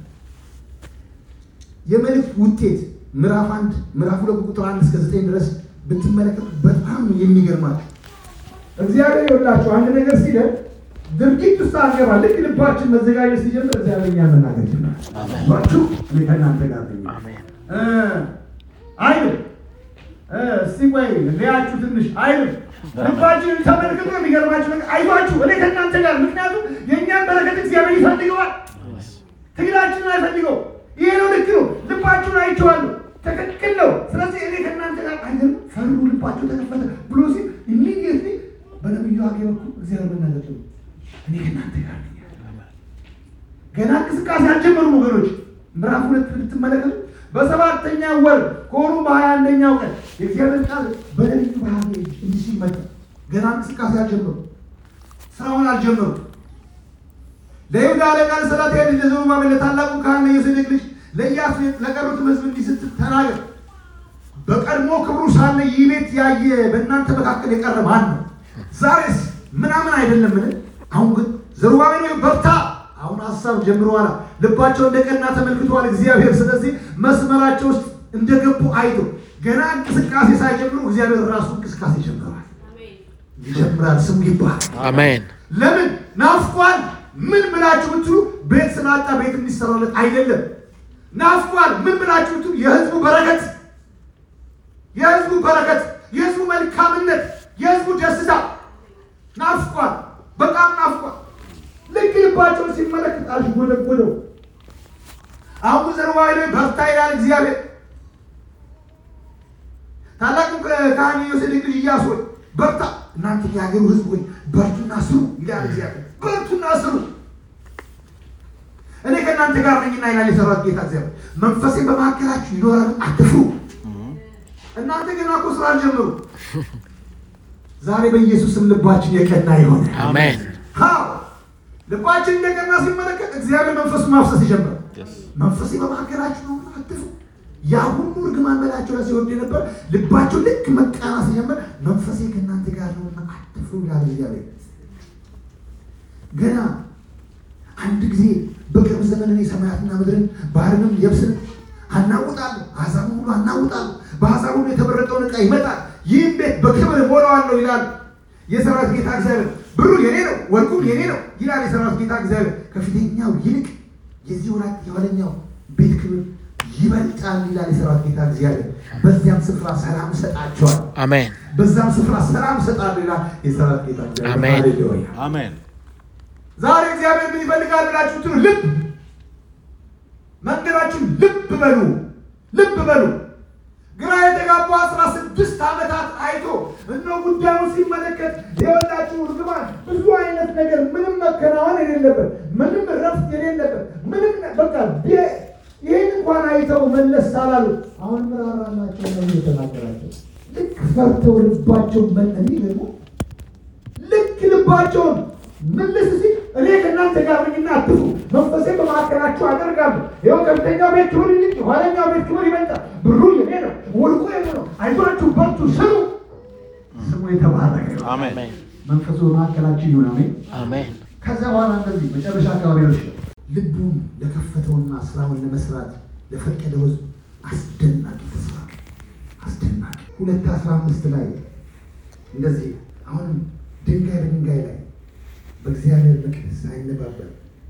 የመልእክት ውጤት ምዕራፍ አንድ ምዕራፍ ሁለት ቁጥር አንድ እስከ ዘጠኝ ድረስ ብትመለከቱ በጣም ነው የሚገርማችሁ። እግዚአብሔር ይወላችሁ አንድ ነገር ሲለን ድርጊት ውስጥ አንገባ። ልክ ልባችን መዘጋጀት ሲጀምር እግዚአብሔር እኛን መናገር ጀመረ። አሜን። ባችሁ እኔ ከእናንተ ጋር ነኝ። አሜን። እ አይልም እ እስቲ ቆይ ሊያችሁ ትንሽ አይልም። ልባችንን ተመልክቶ የሚገርማችሁ ነገር አይዟችሁ እኔ ከእናንተ ጋር ምክንያቱም የእኛን በረከት እግዚአብሔር ይፈልገዋል። ትግላችንን አይፈልገው። ይሄ ነው ልክ ነው። ልባችሁን አይቼዋለሁ፣ ትክክል ነው። ስለዚህ እኔ ከእናንተ ጋር አይደለም። ፈሩ፣ ልባቸው ተከፈተ ብሎ ሲል ኢሚዲየትሊ በነቢዩ ሀጌ በኩል እግዚአብሔር መናገር ጀመረ። እኔ ከእናንተ ጋር ነኝ። ገና እንቅስቃሴ አልጀመሩም ወገኖች። ምዕራፍ ሁለት ብትመለከቱ በሰባተኛ ወር ከወሩ በሀያ አንደኛው ቀን የእግዚአብሔር ቃል በነቢዩ በሀጌ እጅ እንዲህ ሲል መጣ። ገና እንቅስቃሴ አልጀመሩ፣ ስራውን አልጀመሩ። ለይሁዳ አለቃ ለሰላትያል ልጅ ለዘሩባቤል ለታላቁ ካህን ለዮሴዴቅ ልጅ ለኢያሱ ለቀሩትም ሕዝብ እንዲህ ስትል ተናገር። በቀድሞ ክብሩ ሳለ ይህ ቤት ያየ በእናንተ መካከል የቀረ ማን ነው? ዛሬስ ምናምን አይደለምን? አሁን ግን ዘሩባቤል ወይ በርታ፣ አሁን ሀሳብ ጀምረዋል። ልባቸው እንደቀና ተመልክተዋል እግዚአብሔር። ስለዚህ መስመራቸው ውስጥ እንደገቡ አይቶ ገና እንቅስቃሴ ሳይጀምሩ እግዚአብሔር ራሱ እንቅስቃሴ ጀምረዋል። ይጀምራል። ስሙ ይባል። አሜን። ለምን ናፍቋል? ምን ብላችሁ ብትሉ ቤት ስላጣ ቤት እንዲሰራለት አይደለም። ናፍቋል። ምን ብላችሁ ብትሉ የህዝቡ በረከት፣ የህዝቡ በረከት፣ የህዝቡ መልካምነት፣ የህዝቡ ደስታ ናፍቋል። በጣም ናፍቋል። ልክ ልባቸውን ሲመለከት አሽጎደጎደው። አሁን ዘሩባቤል ሆይ በርታ ይላል እግዚአብሔር። ታላቁ ካህን የዮሴዴቅ ልጅ ኢያሱ ሆይ በርታ፣ እናንተ የሀገሩ ህዝብ ሆይ በርቱና ስሩ ይላል እግዚአብሔር። በርቱና ስሩ፣ እኔ ከእናንተ ጋር ነኝና ይላል የሰራዊት ጌታ እግዚአብሔር። መንፈሴ በመካከላችሁ ይኖራል፣ አትፍሩ። እናንተ ገና እኮ ስራ አልጀመሩ። ዛሬ በኢየሱስም ልባችን የቀና የሆነ አሜን። አዎ ልባችን እንደቀና ሲመለከት እግዚአብሔር መንፈሱ ማፍሰስ ይጀምራል። መንፈሴ በመካከላችሁ ነው፣ አትፍሩ። ያ ሁሉ እርግማን በላያቸው ላይ ሲወርድ የነበር ልባቸው ልክ መቃና ሲጀምር መንፈሴ ከእናንተ ጋር ነውና አትፍሩ ይላል እግዚአብሔር። ገና አንድ ጊዜ በቅርብ ዘመን እኔ ሰማያትና ምድርን ባህርንም የብስን አናውጣለሁ፣ አሕዛብን ሁሉ አናውጣለሁ። በአሕዛብ ሁሉ የተመረጠውን ዕቃ ይመጣል፣ ይህም ቤት በክብር እሞላዋለሁ ይላል የሰራዊት ጌታ እግዚአብሔር። ብሩ የኔ ነው፣ ወርቁም የኔ ነው ይላል የሰራዊት ጌታ እግዚአብሔር። ከፊተኛው ይልቅ የዚህ ወራት የኋለኛው ቤት ክብር ይበልጣል ይላል የሰራዊት ጌታ እግዚአብሔር። በዚያም ስፍራ ሰላም እሰጣቸዋል፣ አሜን። በዛም ስፍራ ሰላም እሰጣለሁ ይላል የሰራዊት ጌታ እግዚአብሔር። አሜን። ሃሌሉያ። አሜን። ዛሬ እግዚአብሔር ምን ይፈልጋል ብላችሁ ትሉ ልብ መንገዳችን ልብ በሉ ልብ በሉ። ግራ የተጋቡ አስራ ስድስት ዓመታት አይቶ እነ ጉዳዩን ሲመለከት የወላችሁ እርግማን ብዙ አይነት ነገር ምንም መከናወን የሌለበት ምንም ረፍት የሌለበት ምንም በቃ ቢ- ይህን እንኳን አይተው መለስ አላሉ። አሁን ምራራላቸው ነው የተናገራቸው። ልክ ፈርተው ልባቸው መጠን ደግሞ ልክ ልባቸውን ምልስ ሲል እኔ ከእናንተ ጋር ነኝና አትፍሩ፣ መንፈሴ በመካከላችሁ አደርጋለሁ። ይኸው ከፊተኛው ቤት ክብር ይልቅ የኋለኛው ቤት ክብር ይበልጣል። ብሩ የኔ ነው፣ ወርቁ የኔ ነው። አይዟችሁ በርቱ፣ ስሩ። ስሙ የተባረከ ይሁን። አሜን። አሜን። መንፈሱ በመካከላችሁ ይሁን። አሜን። አሜን። ከዛ በኋላ እንደዚህ መጨረሻ አካባቢ ነው ልቡን ለከፈተውና ስራውን ለመስራት ለፈቀደው ሕዝብ አስደናቂ ተስፋ አስደናቂ ሁለት አስራ አምስት ላይ እንደዚህ አሁንም ድንጋይ በድንጋይ ላይ በእግዚአብሔር መቅደስ አይነባበር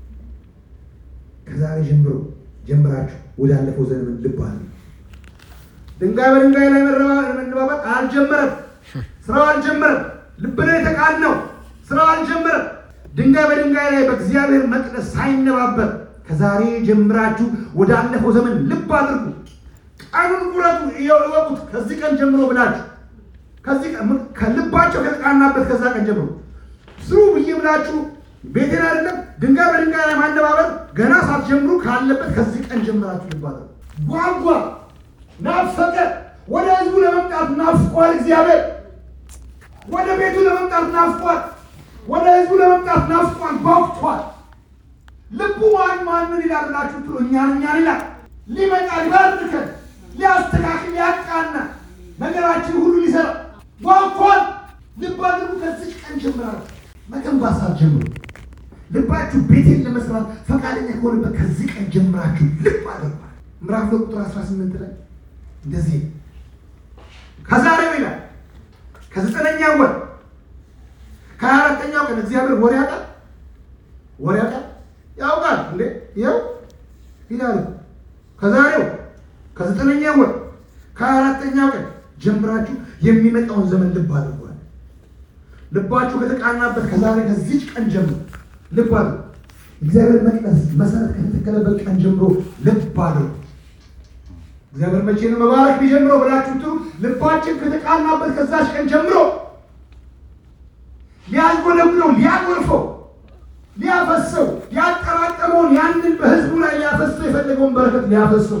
ከዛሬ ጀምሮ ጀምራችሁ ወዳለፈው ዘመን ልብ አለ ድንጋይ በድንጋይ ላይ መረባ- መነባበር አልጀመረም። ስራው አልጀመረም። ልብ ነው የተቃነው። ስራው አልጀመረም። ድንጋይ በድንጋይ ላይ በእግዚአብሔር መቅደስ ሳይነባበር ከዛሬ ጀምራችሁ ወዳለፈው ዘመን ልብ አድርጉ። ቀኑን ቁረጡ፣ እወቁት። ከዚህ ቀን ጀምሮ ብላችሁ ከዚህ ቀን ከልባቸው ከተቃናበት ከዛ ቀን ጀምሮ ስሩ ብዬ ብላችሁ ቤቴን አይደለም ድንጋይ በድንጋይ ላይ ማነባበር ገና ሳትጀምሩ ካለበት ከዚህ ቀን ጀምራችሁ ልብ አድርጉ። ጓጓ፣ ናፈቀ። ወደ ህዝቡ ለመምጣት ናፍቋል እግዚአብሔር። ወደ ቤቱ ለመምጣት ናፍቋል። ወደ ህዝቡ ለመምጣት ናፍቋል፣ ጓጉቷል። ልቡ ማን ማንን ይላል ብላችሁ ትሎ እኛን እኛን ይላል። ሊመጣ ሊባርከን፣ ሊያስተካክል፣ ሊያቃና ነገራችን ሁሉ ሊሰራ ጓጉቷል። ልብ አድርጉ። ከዚህ ቀን ጀምራችሁ መገንባት ሳትጀምሩ ልባችሁ ቤቴን ለመስራት ፈቃደኛ ከሆነበት ከዚህ ቀን ጀምራችሁ ልብ አድርጓል። ምዕራፍ ሁለት ቁጥር 18 ላይ እንደዚህ ከዛሬው ይላል ከዘጠነኛ ወር ከሀያ አራተኛው ቀን እግዚአብሔር ወር ያውቃል። ወር ያውቃል ያውቃል እንዴ ይኸው ይላል ከዛሬው ከዘጠነኛ ወር ከሀያ አራተኛው ቀን ጀምራችሁ የሚመጣውን ዘመን ልብ አድርጓል። ልባችሁ ከተቃናበት ከዛሬ ከዚች ቀን ጀምሮ ልብ አድርጉ። እግዚአብሔር መቅደስ መሰረት ከተተከለበት ቀን ጀምሮ ልብ አድርጉ። እግዚአብሔር መቼ ነው መባረክ ቢጀምረው ብላችሁ ትሉ ልባችን ከተቃናበት ከዛች ቀን ጀምሮ ሊያጎለብለው ሊያጎርፈው ሊያፈሰው ያጠራቀመውን ያንን በህዝቡ ላይ ሊያፈሰው የፈለገውን በረከት ሊያፈሰው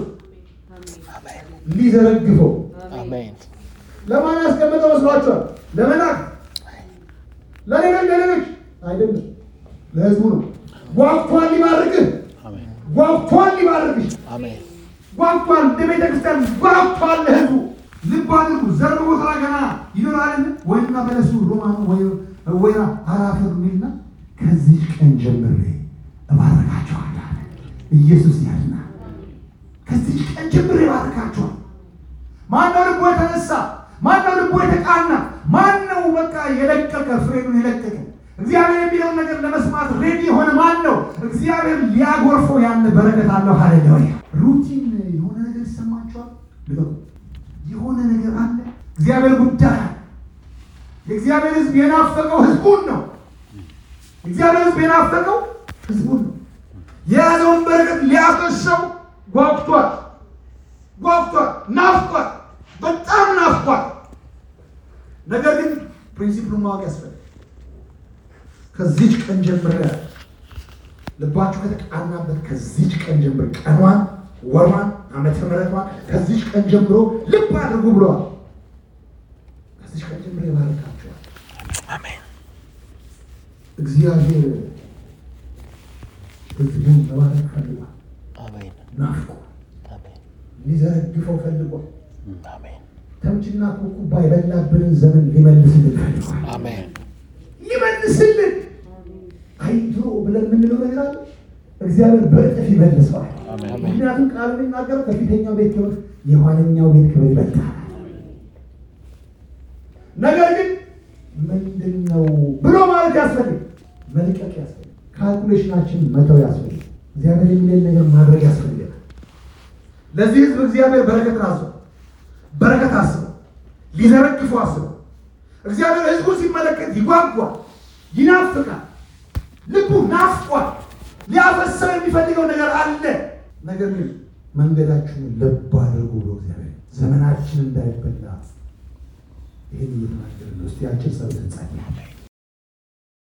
ሊዘረግፈው አሜን ለማን ያስቀመጠው መስሏችኋል? ለመላክ ለሌሎች ለሌሎች አይደለም፣ ለህዝቡ ነው። ጓጉቷል ሊባርክህ፣ አሜን ጓጉቷል ሊባርክሽ፣ አሜን ጓጉቷል እንደ ቤተ ክርስቲያን ጓጉቷል ለህዝቡ። ልብ አድርጉ። ዘር ቦታ ገና ይኖራልን? ወይና በለሱ ሮማኑ ወይና አራፈር ሚልና ከዚህ ቀን ጀምሬ እባርካቸዋለሁ አለ ኢየሱስ ያልና ከዚህ ቀን ጀምሬ እባርካቸዋል። ማነው ልቦ የተነሳ? ማነው ልቦ የተቃና? ማነው በቃ የለቀቀ ፍሬኑን የለቀቀ እግዚአብሔር የሚለውን ነገር ለመስማት ሬዲ የሆነ ማን ነው? እግዚአብሔር ሊያጎርፈው ያን በረከት አለው። ሃሌሉያ። ሩቲን የሆነ ነገር ይሰማቸዋል። ልቀቁ። የሆነ ነገር አለ። እግዚአብሔር ጉዳይ አለ። የእግዚአብሔር ሕዝብ የናፈቀው ሕዝቡን ነው። እግዚአብሔር ሕዝብ የናፈቀው ሕዝቡን ነው። የያዘውን በረከት ሊያፈሰው ጓጉቷል ጓጉቷል፣ ናፍቋል፣ በጣም ናፍቋል። ነገር ግን ፕሪንሲፕሉን ማወቅ ያስፈልጋል። ከዚች ቀን ጀምረ ልባችሁ ከተቃናበት ከዚች ቀን ጀምሮ ቀኗን፣ ወሯን፣ ዓመተ ምሕረቷን ከዚች ቀን ጀምሮ ልብ አድርጉ ብለዋል። ከዚች ቀን ጀምሮ ይባርካቸዋል። አሜን እግዚአብሔር ህዝቡን መባረክ ፈልጓል። አሜን ናፍቆ አሜን ሊዘረግፈው ፈልጓል። አሜን ተምችና ኩኩባ የበላብንን ዘመን ሊመልስልን ፈልጓል። አሜን ሊመልስልን አይ ድሮ ብለን የምንለው ነገር አለ። እግዚአብሔር በእጥፍ ይመልሰዋል። አሜን ምክንያቱም ቃል የሚናገረው ከፊተኛው ቤት ክብር የኋለኛው ቤት ክብር ይበልጣል። ነገር ግን ምንድን ነው ብሎ ማለት ያስፈልግ፣ መልቀቅ ያስፈልግ፣ ካልኩሌሽናችን መተው ያስፈልግ፣ እግዚአብሔር የሚለን ነገር ማድረግ ያስፈልጋል። ለዚህ ህዝብ እግዚአብሔር በረከትን አስበው በረከት አስበው ሊዘረግፉ አስበው እግዚአብሔር ህዝቡ ሲመለከት ይጓጓል፣ ይናፍቃል፣ ልቡ ናፍቋል። ሊያፈሰው የሚፈልገው ነገር አለ። ነገር ግን መንገዳችሁን ልብ አድርጉ ብሎ እግዚአብሔር ዘመናችን እንዳይበላ ይህን እየተናገረ ነው። እስቲ አጭር ጸሎት እንጸልይ።